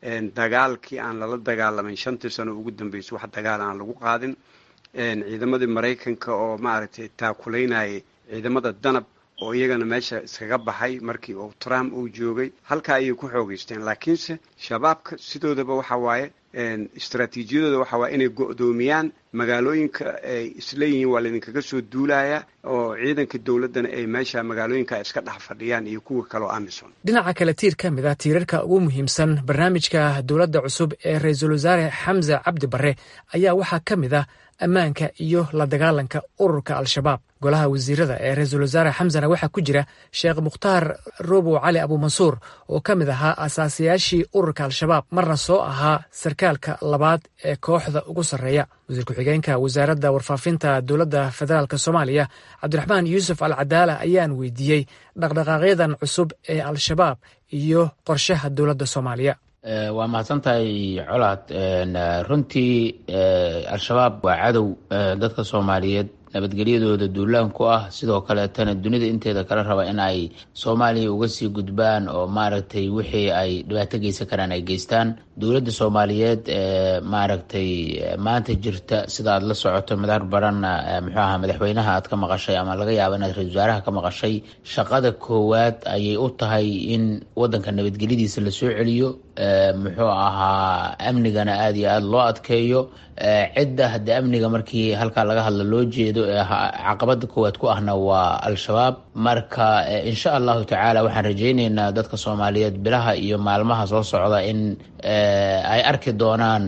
dagaalkii aan lala dagaalamayn shantii sano ugu dambeysay wax dagaal aan lagu qaadin ciidamadii maraykanka oo maaragtay taakulaynayay ciidamada danab oo iyagana meesha iskaga baxay markii uu trump uu joogay halkaa ayay ku xoogeysteen laakiinse shabaabka sidoodaba waxa waaye istraatiijiyadooda waxa waaye inay go-doomiyaan magaalooyinka ay isleeyihiin waa laydinkaga soo duulaya oo ciidanka dowladdana ay meesha magaalooyinka iska dhex fadhiyaan iyo kuwa kaleo amison dhinaca kale tiir ka mid ah tiirarka ugu muhiimsan barnaamijka dowladda cusub ee ra-iisul wasaare xamse cabdi barre ayaa waxaa ka mid ah ammaanka iyo la dagaalanka ururka al-shabaab golaha wasiirada ee ra-iisul wasaare xamsana waxaa ku jira sheekh mukhtaar robow cali abuumansuur oo ka mid ahaa asaasayaashii ururka al-shabaab marna soo ahaa sarkaalka labaad ee kooxda ugu sarreeya wasiir ku-xigeenka wasaaradda warfaafinta dowladda federaalk soomaaliya cabdiraxmaan yuusuf al cadaala ayaan weydiiyey dhaqdhaqaaqyadan cusub ee al-shabaab iyo qorshaha dowladda soomaaliya waa mahadsantahay colaad runtii al-shabaab waa cadow dadka soomaaliyeed nabadgelyadooda duulaan ku ah sidoo kaleetana dunida inteeda kala raba in ay soomaaliya uga sii gudbaan oo maaragtay wixii ay dhibaato geysan karaan ay geystaan dowladda soomaaliyeed ee maaragtay maanta jirta sida aad la socoto madaar baranna muxuu ahaa madaxweynaha aad ka maqashay ama laga yaabo inaad ra-isul wasaaraha ka maqashay shaqada koowaad ayay u tahay in wadanka nabadgelyadiisa lasoo celiyo muxuu ahaa amnigana aada iyo aada loo adkeeyo cidda haddii amniga markii halkaa laga hadlo loo jeedo ee caqabada koowaad ku ahna waa al-shabaab marka insha allahu tacaala waxaan rajayneynaa dadka soomaaliyeed bilaha iyo maalmaha soo socda in ay arki doonaan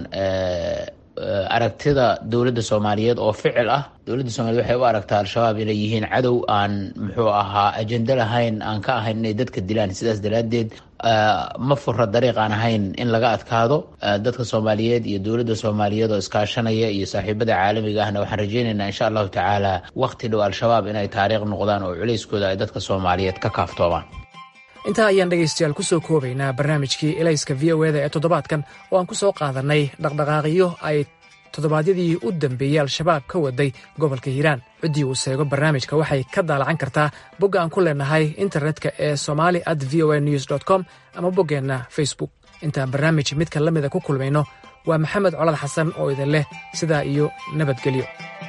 aragtida dowladda soomaaliyeed oo ficil ah dowladda soomaliyeed waxay u aragtaa al-shabaab inay yihiin cadow aan muxuu ahaa ajendo lahayn aan ka ahayn inay dadka dilaan sidaas daraaddeed ma fura dariiq aan ahayn in laga adkaado dadka soomaaliyeed iyo dowladda soomaaliyeed oo iskaashanaya iyo saaxiibada caalamiga ahna waxaan rajayneynaa insha allahu tacaala waqti dhow al-shabaab inay taariikh noqdaan oo culayskooda ay dadka soomaaliyeed ka kaaftoomaan intaa ayaan dhegaystayaal ku soo koobaynaa barnaamijkii elayska v o eda ee toddobaadkan oo aan ku soo qaadannay dhaqdhaqaaqyo ay toddobaadyadii u dambeeyey al-shabaab ka waday gobolka hiiraan ciddii uu seego barnaamijka waxay ka daalacan kartaa bogga aan ku leenahay internetka ee somali at v o a news dt com ama boggeenna facebook intaan barnaamij midka la mida ku kulmayno waa maxamed colad xasan oo idin leh sidaa iyo nabadgelyo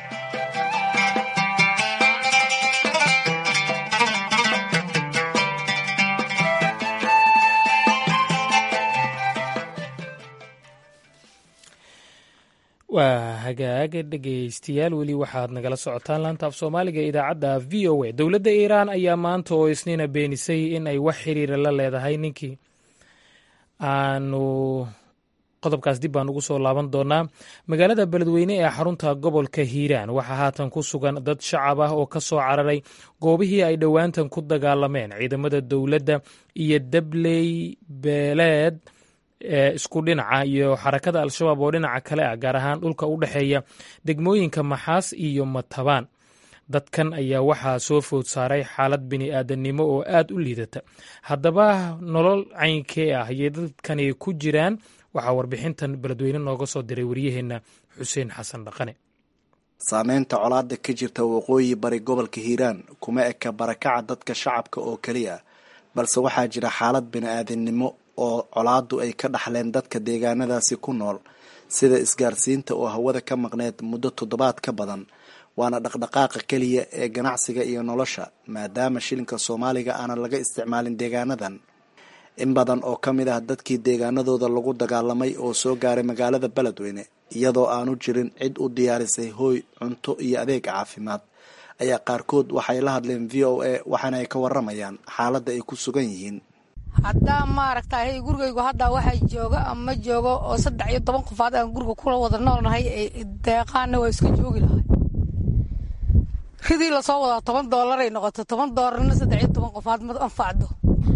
waa hagaaga dhegaystayaal weli waxaad nagala socotaan laanta af soomaaliga idaacadda v o a dowladda iiraan ayaa maanta oo isniina beenisay in ay wax xiriira la leedahay ninkii aanu qodobkaas dib baan ugu soo laaban doonaa magaalada beledweyne ee xarunta gobolka hiiraan waxaa haatan ku sugan dad shacab ah oo ka soo cararay goobihii ay dhowaantan ku dagaalameen ciidamada dowladda iyo dabley beeleed ee isku dhinaca iyo xarakada al-shabaab oo dhinaca kale ah gaar ahaan dhulka u dhexeeya degmooyinka maxaas iyo matabaan dadkan ayaa waxaa soo food saaray xaalad bini-aadannimo oo aad u liidata haddaba nolol caynkee ah ayay dadkani ku jiraan waxaa warbixintan beledweyne nooga soo diray waryaheenna xuseen xasan dhaqane saameynta colaada ka jirta waqooyi bari gobolka hiiraan kuma eka barakaca dadka shacabka oo keliya balse waxaa jira xaalad bini-aadannimo oo colaadu ay ka dhaxleen dadka deegaanadaasi ku nool sida isgaarsiinta oo hawada ka maqneed muddo toddobaad ka badan waana dhaqdhaqaaqa keliya ee ganacsiga iyo nolosha maadaama shilinka soomaaliga aanan laga isticmaalin deegaanadan in badan oo ka mid ah dadkii deegaanadooda lagu dagaalamay oo soo gaaray magaalada beledweyne iyadoo aanu jirin cid u diyaarisay hooy cunto iyo adeeg caafimaad ayaa qaarkood waxay la hadleen v o a waxaana ay ka waramayaan xaaladda ay ku sugan yihiin haddaa maaragtay gurigaygu hadda waxaa jooga ama joogo oo saddex iyo toban qofaad aan guriga kula wada noolnahay deeqaana waa iska joogi lahay ridii lasoo wadaa toban doolaray noqoto toban doolarna saddex iyo toban qofaad ma anfacdo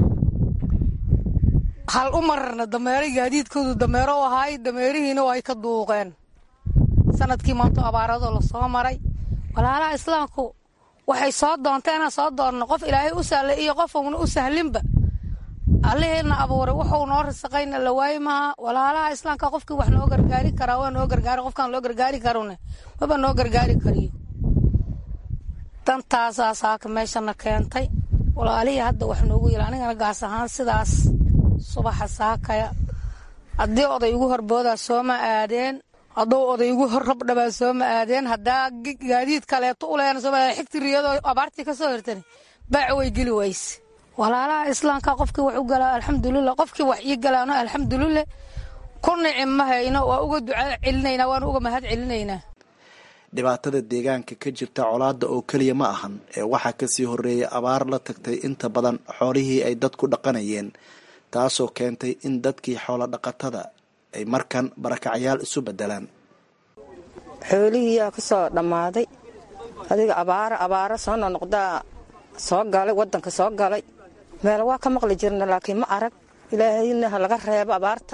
hal u mararna dameeray gaadiidkoodu dameero u ahaay dameerihiina waa ay ka duuqeen sanadkii maanto abaaradoo lasoo maray walaalaha islaamku waxay soo doonteena soo doonno qof ilaahay u sahlay iyo qof uuna u sahlinba allaheena abuuray wuxuu noo risaqayna la waayi maha walaalaha islaamka qofkii wax noo gargaari karaa waa noo gargaari qofkaan loo gargaari karune maba noo gargaari kariyo dantaasaa saaka meeshana keentay walaalihii hadda wax noogu yila anigana gaas ahaan sidaas subaxa saakaya haddii oday igu horboodaa sooma aadeen hadduu oday igu hor rabdhabaa sooma aadeen haddaa gaadiid kaleeto uleena sooma aadeen xigti riyadoo abaartii ka soo hirtani baac way geli wayse walaalaha islaamka qofkii wax u galaa alxamdulilah qofkii wax ii galaano alxamdulilah ku nici ma hayno waa uga duca celinaynaa waana uga mahad celinaynaa dhibaatada deegaanka ka jirta colaadda oo keliya ma ahan ee waxaa kasii horreeyay abaar la tagtay inta badan xoolihii ay dadku dhaqanayeen taasoo keentay in dadkii xoolo dhaqatada ay markan barakacyaal isu bedelaan xoolihiiyaa ka soo dhammaaday adiga abaara abaara soo nonoqdaa soo galay waddanka soo galay meel waa ka maqli jirna laakiin ma arag ilaahayna ha laga reebo abaarta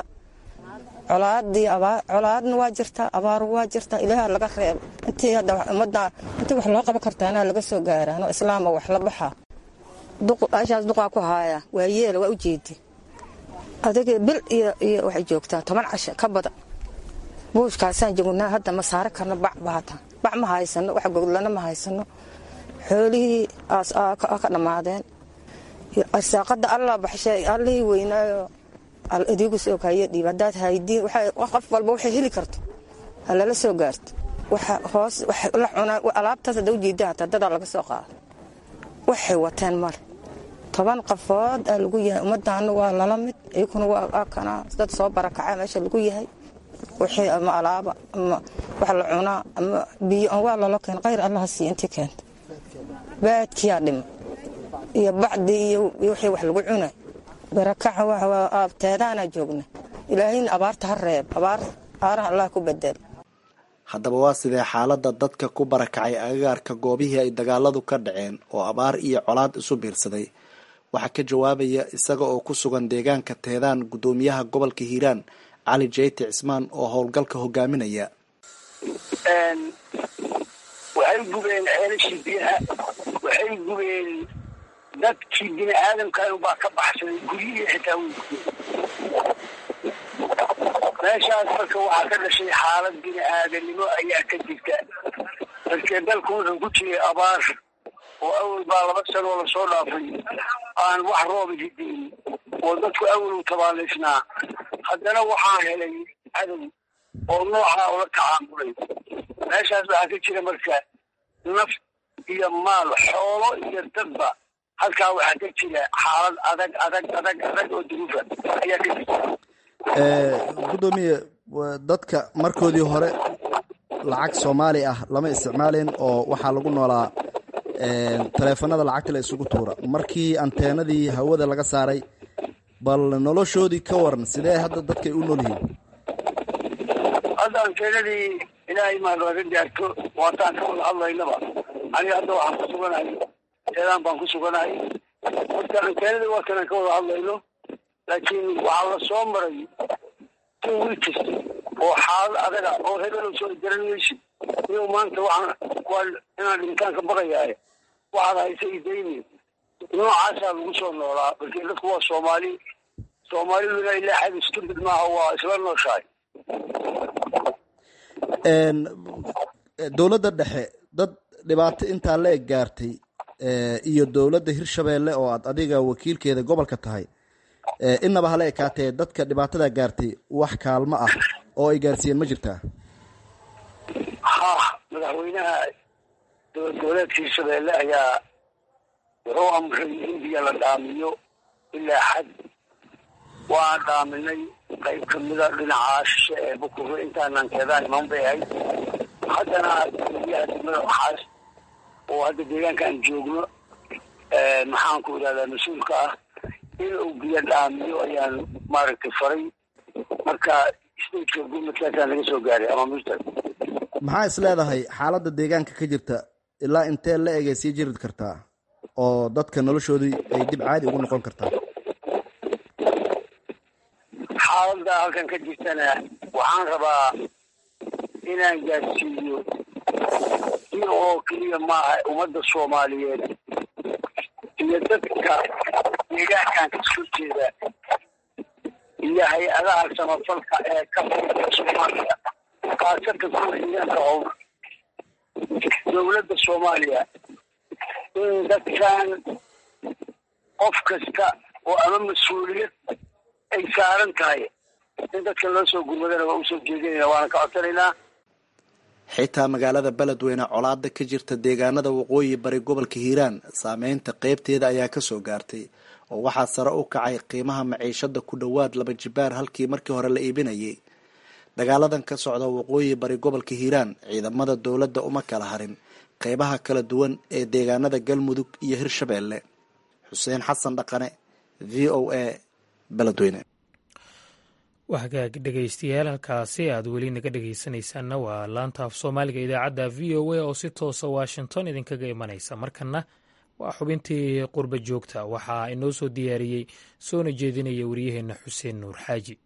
colaadii colaadna waa jirtaa abaaru waa jirtaa ilaaha laga reebo intii hadda ummadda intii wax loo qaban kartaana laga soo gaaraano islaama wax la baxaa ashaas duqaa ku haaya waa yeela waa u jeedi adiga bil iyo iyo waxay joogtaa toban casho ka badan buushkaasaan joognaa hadda ma saari karno bac baata bac ma haysano wax goglana ma haysano xoolihii ka dhammaadeen arsaaqada allah baxshay allihii weynaayo adigu soo kaayo dhiib haddaad haydiin qof walba waxay heli karto ha lala soo gaarto waxa hoos la cunaa alaabtaas hadda ujeeda hataa dadaa laga soo qaada waxay wateen male toban qafood aa lagu yahay ummadaana waa lala mid iyakuna waa kana dad soo barakaca meesha lagu yahay wixii ama alaaba ama wax la cunaa ama biyo waa lalo keen khayr allaha siiya intii keenta baadkiyaa dhima iyo bacdi iyo wixii wax lagu cunay barakaca teedaanaa joogna ilaahayna abaarta ha reeb abaar aaraha allah ku bedel haddaba waa sidee xaaladda dadka ku barakacay agagaarka goobihii ay dagaaladu ka dhaceen oo abaar iyo colaad isu biirsaday waxaa ka jawaabaya isaga oo ku sugan deegaanka teedaan guddoomiyaha gobolka hiiraan cali jeyti cismaan oo howlgalka hogaaminaya waxay gubeen ceelashii biyaha waxay gubeen dadkii bini aadamkan baa ka baxsaday guryihii xitaa way gubeen meeshaas marka waxaa ka dhashay xaalad bini aadanimo ayaa ka jirta markee dalku wuxuu ku jiray abaar oo awal baa laba sanoo lasoo dhaafay aan wax rooba hidayn oo dadku awal u tabaalaysnaa haddana waxaa helay cadow oo noocaa ula tacaamulay meeshaas waxaa ka jira marka naf iyo maal xoolo iyo dadba halkaa waxaa ka jira xaalad adag adag adag adag oo duruufa ayaa ka jirta guddoomiye dadka markoodii hore lacag soomaali ah lama isticmaalin oo waxaa lagu noolaa taleefanada lacagta la isugu tuura markii anteenadii hawada laga saaray bal noloshoodii ka waran sidee hadda dadkay u nool yihiin hadda anteenadii ilaahay mahad laga gaarto waataan ka wada hadlaynaba aniga hadda waxaan ku suganahay teedaan baan ku suganahay marka anteenadii waa kanaan ka wada hadlayno laakiin waxaa la soo maray two weeks oo xaalad adaga oo hebelo soo garan maysid iyo maanta waxaan waa inaan dhintaan ka baqayaaye waxaad haysa idayni noocaasaa lagu soo noolaa markii dadku waa soomaali soomaaliduna ilaa xad isku mid maaha waa isla nooshahay dowladda dhexe dad dhibaato intaa la eg gaartay iyo dowladda hirshabeelle oo aad adiga wakiilkeeda gobolka tahay inaba hala ekaatee dadka dhibaatada gaartay wax kaalmo ah oo ay gaarsiiyeen ma jirtaa ha madaxweynaha dowlad goboleedka hirshabeelle ayaa wuxuu amray in biyo la dhaamiyo ilaa xad waan dhaaminay qayb kamida dhinaca shishe ee bukuro intaanan keedaan iman bay ahayd haddana biyaha degmada waxaas oo hadda deegaanka aan joogno maxaan ku idhahdaa mas-uulka ah in uu biyo dhaamiyo ayaan maaragtay faray marka stateka gurmadkaasaan laga soo gaaray ama mister maxaa is leedahay xaaladda deegaanka ka jirta ilaa intee la egay sii jiri kartaa oo dadka noloshoodii ay dib caadi ugu noqon kartaa xaaladda halkan ka jirtana waxaan rabaa inaan gaarsiiyo iyo oo keliya maaha ummadda soomaaliyeed iyo dadka deegaankan kasoo jeeda iyo hay-adaha samafalka ee ka furta soomaaliya khaasatan kuwa deegaanka howr dowladda soomaaliya in dadkan qof kasta oo ama mas-uuliyad ay saaran tahay in dadka loo soo gurmadana waa usoo jeedinayna waana ka codsanaynaa xitaa magaalada beledweyne colaada ka jirta deegaanada waqooyi bari gobolka hiiraan saameynta qeybteeda ayaa kasoo gaartay oo waxaa sare u kacay qiimaha maciishada ku dhowaad laba jibaar halkii markii hore la iibinayay dagaaladan ka socda waqooyi bari gobolka hiiraan ciidamada dowladda uma kala harin qeybaha kala duwan ee deegaanada galmudug iyo hirshabeelle xuseen xasan dhaqane v o a beledweyne waa hagaag dhegaystayaal halkaasi aad weli naga dhegaysanaysaanna waa laanta af soomaaliga idaacadda v o a oo si toosa washington idinkaga imanaysa markana waa xubintii qurba joogta waxaa inoo soo diyaariyey soona jeedinaya waryaheena xuseen nuur xaaji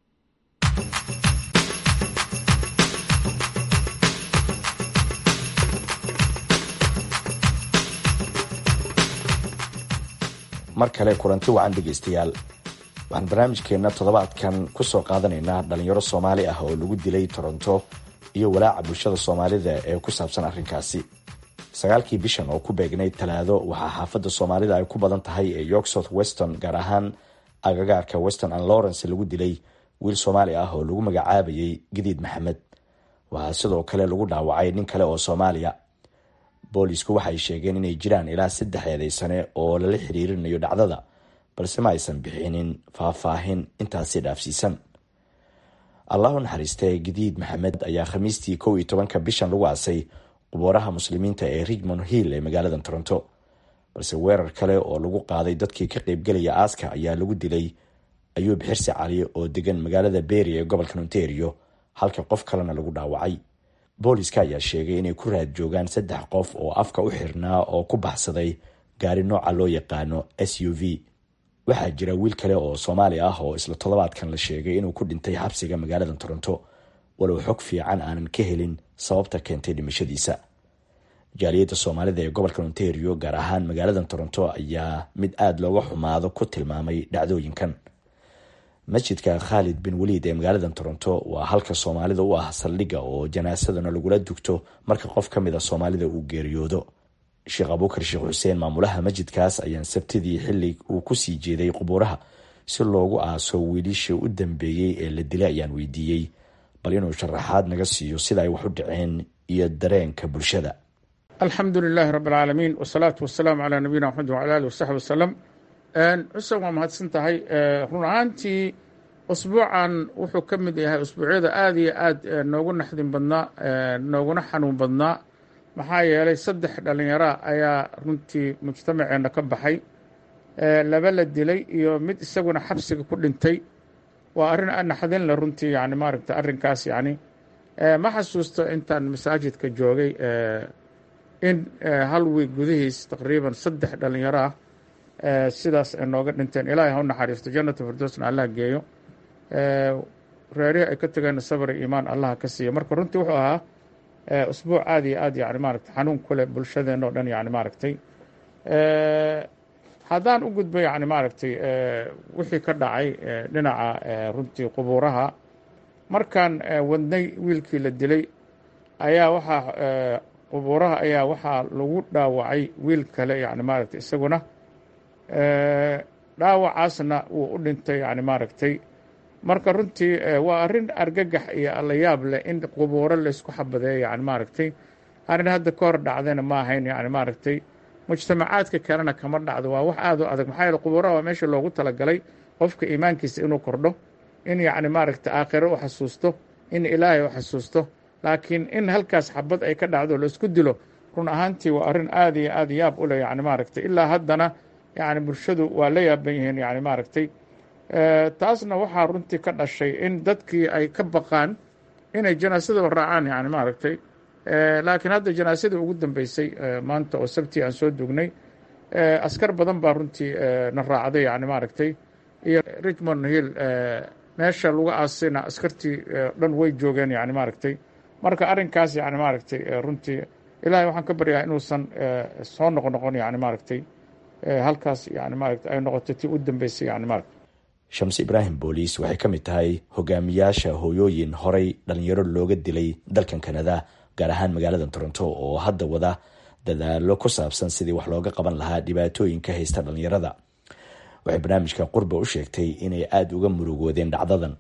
mar kale kulanti wacan dhegaystayaal waxaan barnaamijkeenna toddobaadkan ku soo qaadanaynaa dhalinyaro soomaali ah oo lagu dilay toronto iyo walaaca bulshada soomaalida ee ku saabsan arrinkaasi sagaalkii bishan oo ku beegnayd talaado waxaa xaafadda soomaalida ay ku badan tahay ee york south weston gaar ahaan agagaarka weston and lawrence lagu dilay wiil soomaali ah oo lagu magacaabayay gidiid maxamed waxaa sidoo kale lagu dhaawacay nin kale oo soomaaliya boolisku waxay sheegeen inay jiraan ilaa saddex eedeysane oo lala xiriirinayo dhacdada balse ma aysan bixinin faahfaahin intaasi dhaafsiisan allahu naxariistee gidiid maxamed ayaa khamiistii kow iyo tobanka bishan lagu aasay qubooraha muslimiinta ee richmond hill ee magaalada toronto balse weerar kale oo lagu qaaday dadkii ka qeybgelaya aaska ayaa lagu dilay ayuub xirsi cali oo degan magaalada beeri ee gobolka ontario halka qof kalena lagu dhaawacay booliska ayaa sheegay inay ku raad joogaan saddex qof oo afka u xirnaa oo ku baxsaday gaari nooca loo yaqaano s u v waxaa jira wiil kale oo soomaali ah oo isla toddobaadkan la sheegay inuu ku dhintay xabsiga magaalada toronto walow xog fiican aanan ka helin sababta keentay dhimashadiisa jaaliyadda soomaalida ee gobolka ontario gaar ahaan magaalada toronto ayaa mid aada looga xumaado ku tilmaamay dhacdooyinkan masjidka khaalid bin waliid ee magaalada toronto waa halka soomaalida u ah saldhigga oo janaasadana lagula dugto marka qof ka mid a soomaalida uu geeriyoodo sheekh abuukar sheekh xuseen maamulaha masjidkaas ayaan sabtidii xili uu kusii jeeday qubuuraha si loogu aaso wiilishii u dambeeyey ee la dilay ayaan weydiiyey bal inuu sharaxaad naga siiyo sida ay wax u dhaceen iyo dareenka bulshada alxamdu lilaahi rabi alcaalamiin wasalaatu wasalaamu calaa nabiyina maxamed wacala alih wasaxbi wasalam xuseen waa mahadsan tahay run ahaantii usbuucan wuxuu ka mid yahay usbuucyada aada iyo aad noogu naxdin badnaa nooguna xanuun badnaa maxaa yeelay saddex dhallinyara ayaa runtii mujtamaceenna ka baxay laba la dilay iyo mid isaguna xabsiga ku dhintay waa arrin naxdin le runtii yani maaragta arrinkaas yani ma xasuusto intaan masaajidka joogay in hal wiig gudihiis taqriiban saddex dhallinyaro ah sidaas ay nooga dhinteen ilaahay ha u naxariisto jannata firdowsna allah geeyo reerihii ay ka tageenna sabr iyo iimaan allaha ka siiya marka runtii wuxuu ahaa usbuuc aada iyo aad yani maaragtay xanuun ku leh bulshadeenna oo dhan yani maaragtay haddaan u gudbo yani maaragtay wixii ka dhacay dhinaca runtii qubuuraha markaan wadnay wiilkii la dilay ayaa waxaa qubuuraha ayaa waxaa lagu dhaawacay wiil kale yani maaragtay isaguna dhaawacaasna wuu u dhintay yani maaragtay marka runtii waa arrin argagax iyo allayaab leh in qubuuro laysku xabadeeyo yani maaragtay arrin hadda ka hor dhacdayna ma ahayn yani maaragtay mujtamacaadka kalena kama dhacdo waa wax aada u adag maxaa yeele qubuuraha waa meesha loogu talagalay qofka iimaankiisa inuu kordho in yacni maaragtay aakhiro u xasuusto in ilaahay u xasuusto laakiin in halkaas xabad ay ka dhacdo laisku dilo run ahaantii waa arrin aada iyo aada yaab u leh yani maaragtay ilaa haddana yani bulshadu waa la yaaban yihiin yani maaragtay taasna waxaa runtii ka dhashay in dadkii ay ka baqaan inay janaasadaba raacaan yani maaragtay laakiin hadda janaasadii ugu dambeysay maanta oo sabtii aan soo dugnay askar badan baa runtii na raacday yani maaragtay iyo richmond hill meesha lagu aasayna askartii dhan way joogeen yani maaragtay marka arrinkaas yani maaragtay runtii ilaahay waxaan ka baryaa inuusan soo noqnoqon yani maaragtay halkaas yani maaragtay ay noqoto tii u dambeysay yani maaragtay shams ibraahim booliis waxay ka mid tahay hogaamiyaasha hooyooyin horay dhalinyaro looga dilay dalkan kanada gaar ahaan magaalada toronto oo hadda wada dadaalo ku saabsan sidii wax looga qaban lahaa dhibaatooyinka haysta dhalinyarada waxay barnaamijka qurba u sheegtay inay aada uga murugoodeen dhacdadan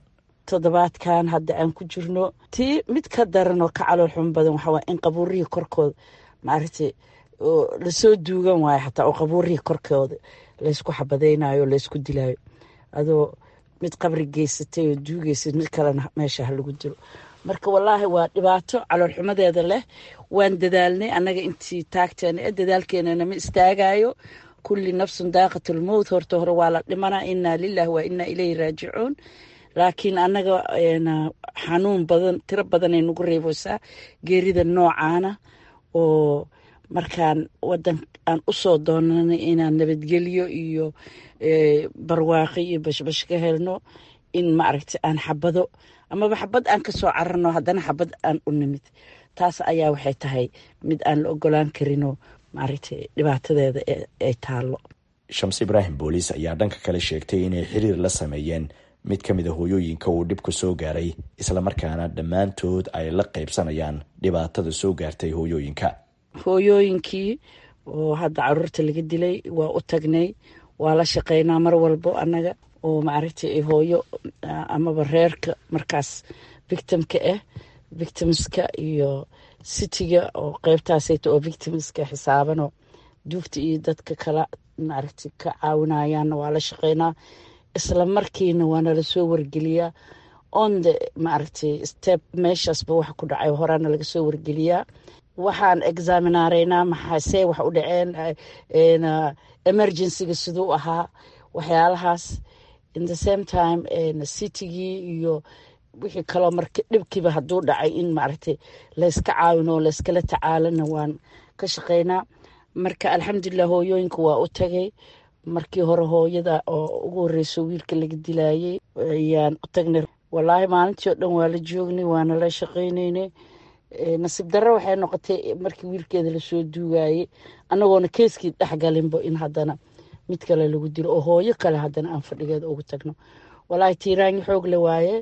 toddobaadkan hadda aan ku jirno tii mid ka daran oo ka calool xun badan waxaa waay in qabuurihii korkooda maaragtay lasoo duugan waayo xataa oo qabuurihii korkooda laysku xabadaynayo laysku dilayo adoo mid qabri geysatay oo duugeysad mid kalena meesha ha lagu dilo marka wallaahi waa dhibaato caloolxumadeeda leh waan dadaalnay annaga intii taagteena ee dadaalkeenana ma istaagayo kulli nafsun daaqatulmowt horta hore waa la dhimanaa inaa lilah waa inaa ilayhi raajicuun laakiin annaga xanuun badan tiro badanay nagu reebeysaa geerida noocaana oo markaan wadan aan usoo doonanay inaan nabadgelyo iyo barwaaqi iyo bashbash ka helno in maaragta aan xabado amaba xabad aan kasoo cararno haddana xabad aan u nimid taas ayaa waxay tahay mid aan la ogolaan karinoo maaragta dhibaatadeeda ay taallo shams ibraahim booliis ayaa dhanka kale sheegtay inay xiriir la sameeyeen mid ka mid a hooyooyinka uu dhibku soo gaaray islamarkaana dhammaantood ay la qaybsanayaan dhibaatada soo gaartay hooyooyinka hooyooyinkii oo hadda caruurta laga dilay waa u tagnay waa la shaqeynaa mar walbo annaga oo maaragtay hooyo amaba reerka markaas victimka ah victimska iyo cityga oo qeybtaasayta oo victimska xisaabanoo duugta iyo dadka kala maaragtay ka caawinayaanna waa la shaqeynaa isla markiina waana lasoo wargeliyaa on the maaragtay step meeshaasba waxa ku dhacay horaana laga soo wargeliyaa waxaan examinaaraynaa maxaasee wax u dhaceen emergencyga siduu ahaa waxyaalahaas in the same time citygii iyo wixii kaloo marka dhibkiiba hadduu dhacay in maaragtay layska caawino layskala tacaalana waan ka shaqeynaa marka alxamdulilah hooyooyinka waa u tagay markii hore hooyada oo ugu horeyso wiilka laga dilayay ayaan u tagnay walaahi maalintii oo dhan waa la joognay waana la shaqeyneynay nasiib darro waxay noqotay markii wiilkeeda lasoo duugayay annagoona keeskii dhexgalinbo in haddana mid kale lagu dilo oo hooyo kale haddana aan fadhigeeda ugu tagno walaahi tiiraanyi xoog le waaye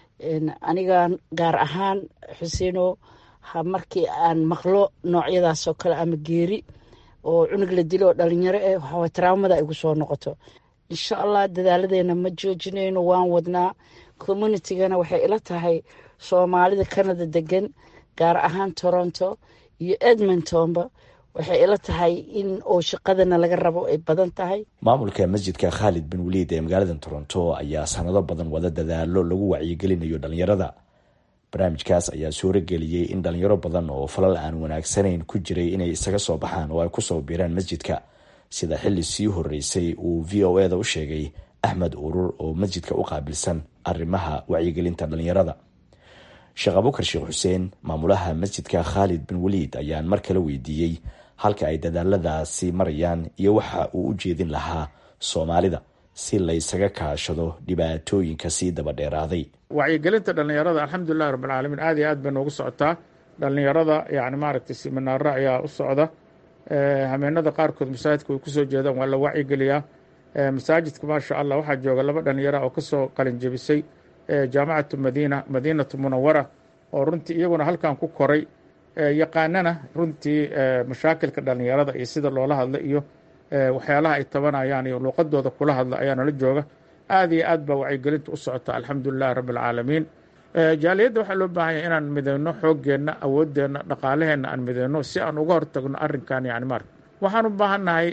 anigan gaar ahaan xuseeno markii aan maqlo noocyadaasoo kale ama geeri oo cunug la dilo oo dhalinyaro eh waxawa traumada igu soo noqoto insha allah dadaaladeena ma joojinayno waan wadnaa communitygana waxay ila tahay soomaalida canada degan gaar ahaan toronto iyo edmontonba waxay ila tahay in oo shaqadana laga rabo ay badan tahay maamulka masjidka khaalid bin waliid ee magaalada toronto ayaa sanado badan wada dadaalo lagu wacyigelinayo dhalinyarada barnaamijkaas ayaa suuro geliyey in dhalinyaro badan oo falal aan wanaagsanayn ku jiray inay isaga soo baxaan oo ay kusoo biiraan masjidka sida xili sii horeysay uu v o eda u sheegay axmed urur oo masjidka u qaabilsan arrimaha wacyigelinta dhalinyarada sheekh abukar sheekh xuseen maamulaha masjidka khaalid bin waliid ayaan mar kale weydiiyey halka ay dadaaladaasi marayaan iyo waxa uu u jeedin lahaa soomaalida si laysaga kaashado dhibaatooyinka sii daba dheeraaday wacyigelinta dhallinyarada alxamdulilahi rabbilcaalamiin aad iyo aad bay noogu socotaa dhallinyarada yani maaragtay siminaaro ayaa u socda hameenada qaarkood masaajidka way kusoo jeedaan waa la wacyigeliyaa masaajidka maasha allah waxaa jooga laba dhallinyara oo kasoo qalin jebisay jaamacatu madiina madiinatu munawara oo runtii iyaguna halkan ku koray yaqaanana runtii mashaakilka dhallinyarada iyo sida loola hadla iyo waxyaalaha ay tabanayaan iyo luuqadooda kula hadla ayaa nala jooga aad iyo aad baa wacyigelinta u socota alxamdulilahi rabbi alcaalamiin jaaliyadda waxaa loo baahan yahay inaan mideyno xooggeenna awoodeenna dhaqaalaheenna aan mideyno si aan uga hortagno arrinkan yani mar waxaan u baahannahay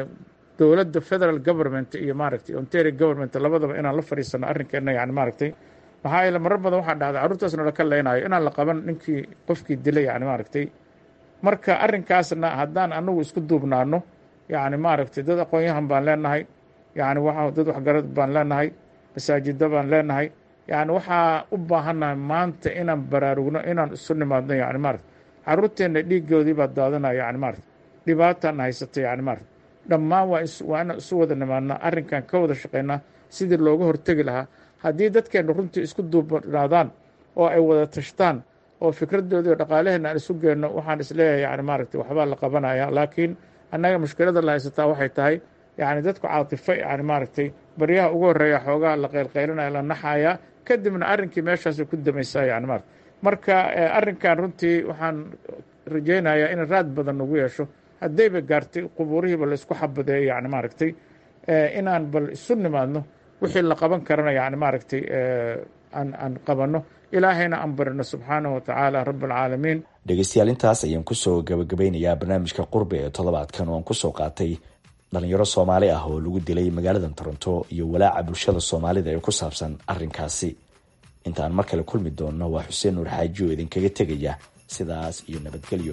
dowladda federal government iyo maaragtay ontario government labadaba inaan la fadhiisano arrinkeenna yani maaragtay maxaa yeele marar badan waxaa dhacday carruurtaasna laka leynayo inaan la qaban ninkii qofkii dilay yani maaragtay marka arrinkaasna haddaan anagu isku duubnaano yani maaragtay dad aqoon-yahan baan leenahay yani waa dad waxgarad baan leenahay masaajida baan leenahay yani waxaa u baahannahay maanta inaan baraarugno inaan isu nimaadno yani maarata carruurteenna dhiigoodii baa daadanaya yani maarata dhibaataana haysata yani maarata dhammaan waa waa inaan isu wada nimaadnaa arrinkan ka wada shaqeynaa sidii looga hortegi lahaa haddii dadkeenna runtii isku duubnaadaan oo ay wada tashtaan oo fikradoodii oo dhaqaalaheenna aan isu geenno waxaan isleeyahay yani maaragtay waxbaa la qabanaya laakiin annaga mushkilada la haysataa waxay tahay yani dadku caatifo yani maaragtay baryaha ugu horeeya xoogaha la qaylqaylinaya la naxaya kadibna arrinkii meeshaasay ku damaysaa yani maarata marka arrinkan runtii waxaan rajaynayaa in raad badan nagu yeesho haddayba gaartay qubuurihiiba la isku xabadeeyo yani maaragtay inaan bal isu nimaadno wixii la qaban karana yani maaragtay aan aan qabanno ilaahayna aan barino subxaanahu watacaala rabalcaalamiin dhegeystayaal intaas ayaan kusoo gabagabeynayaa barnaamijka qurbe ee toddobaadkan oo aan kusoo qaatay dhalinyaro soomaali ah oo lagu dilay magaalada toronto iyo walaaca bulshada soomaalida ee ku saabsan arrinkaasi inta aan mar kale kulmi doonno waa xuseen nuur xaaji oo idinkaga tegaya sidaas iyo nabadgelyo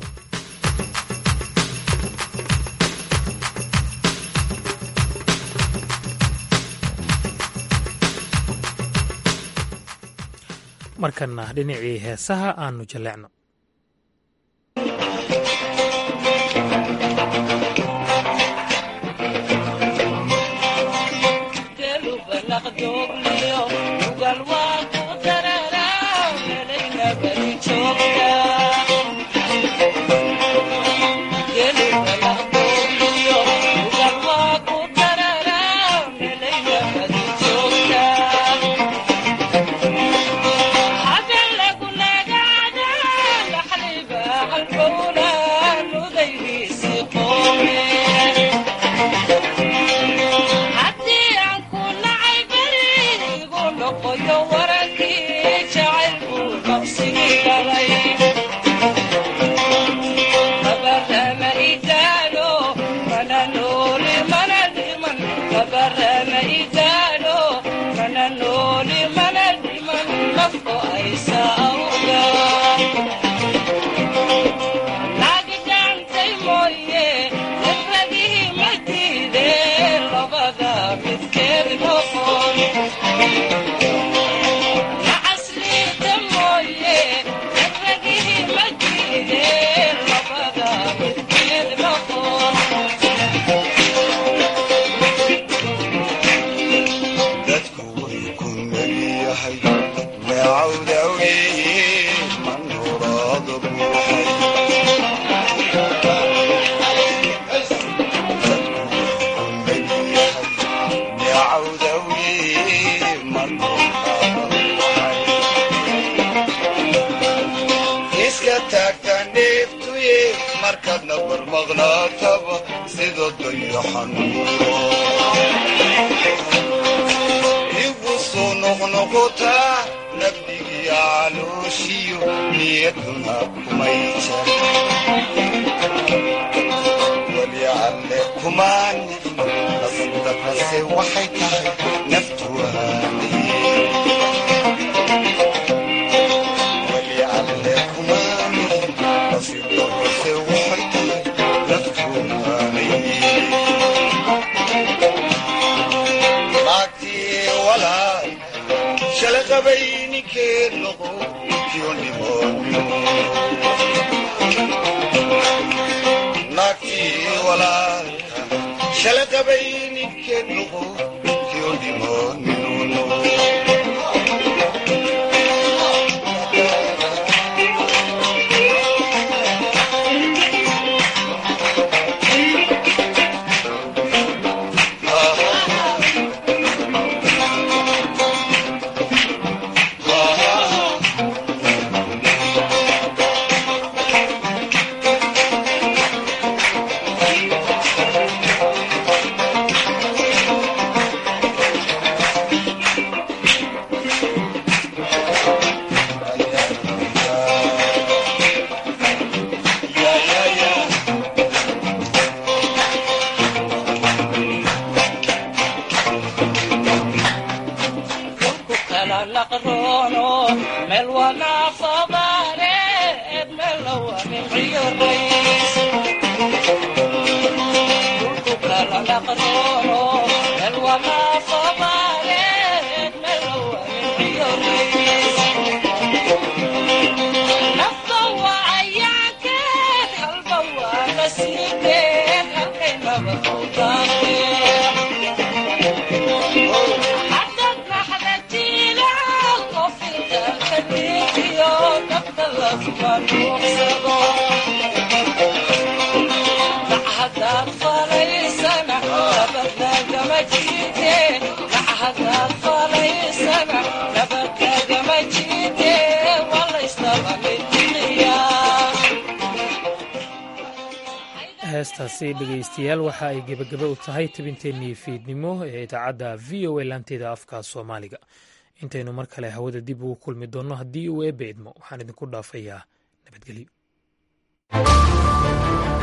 markana dhinacii heesaha aanu jaleecno heestaasi dhegaystayaal waxa ay gebagaba u tahay tabinteennii fiidnimo ee idaacadda v o a laanteeda afka soomaaliga intaynu mar kale hawada dib ugu kulmi doonno haddii uu eebbe idmo waxaan idinku dhaafayaa nabadgelyo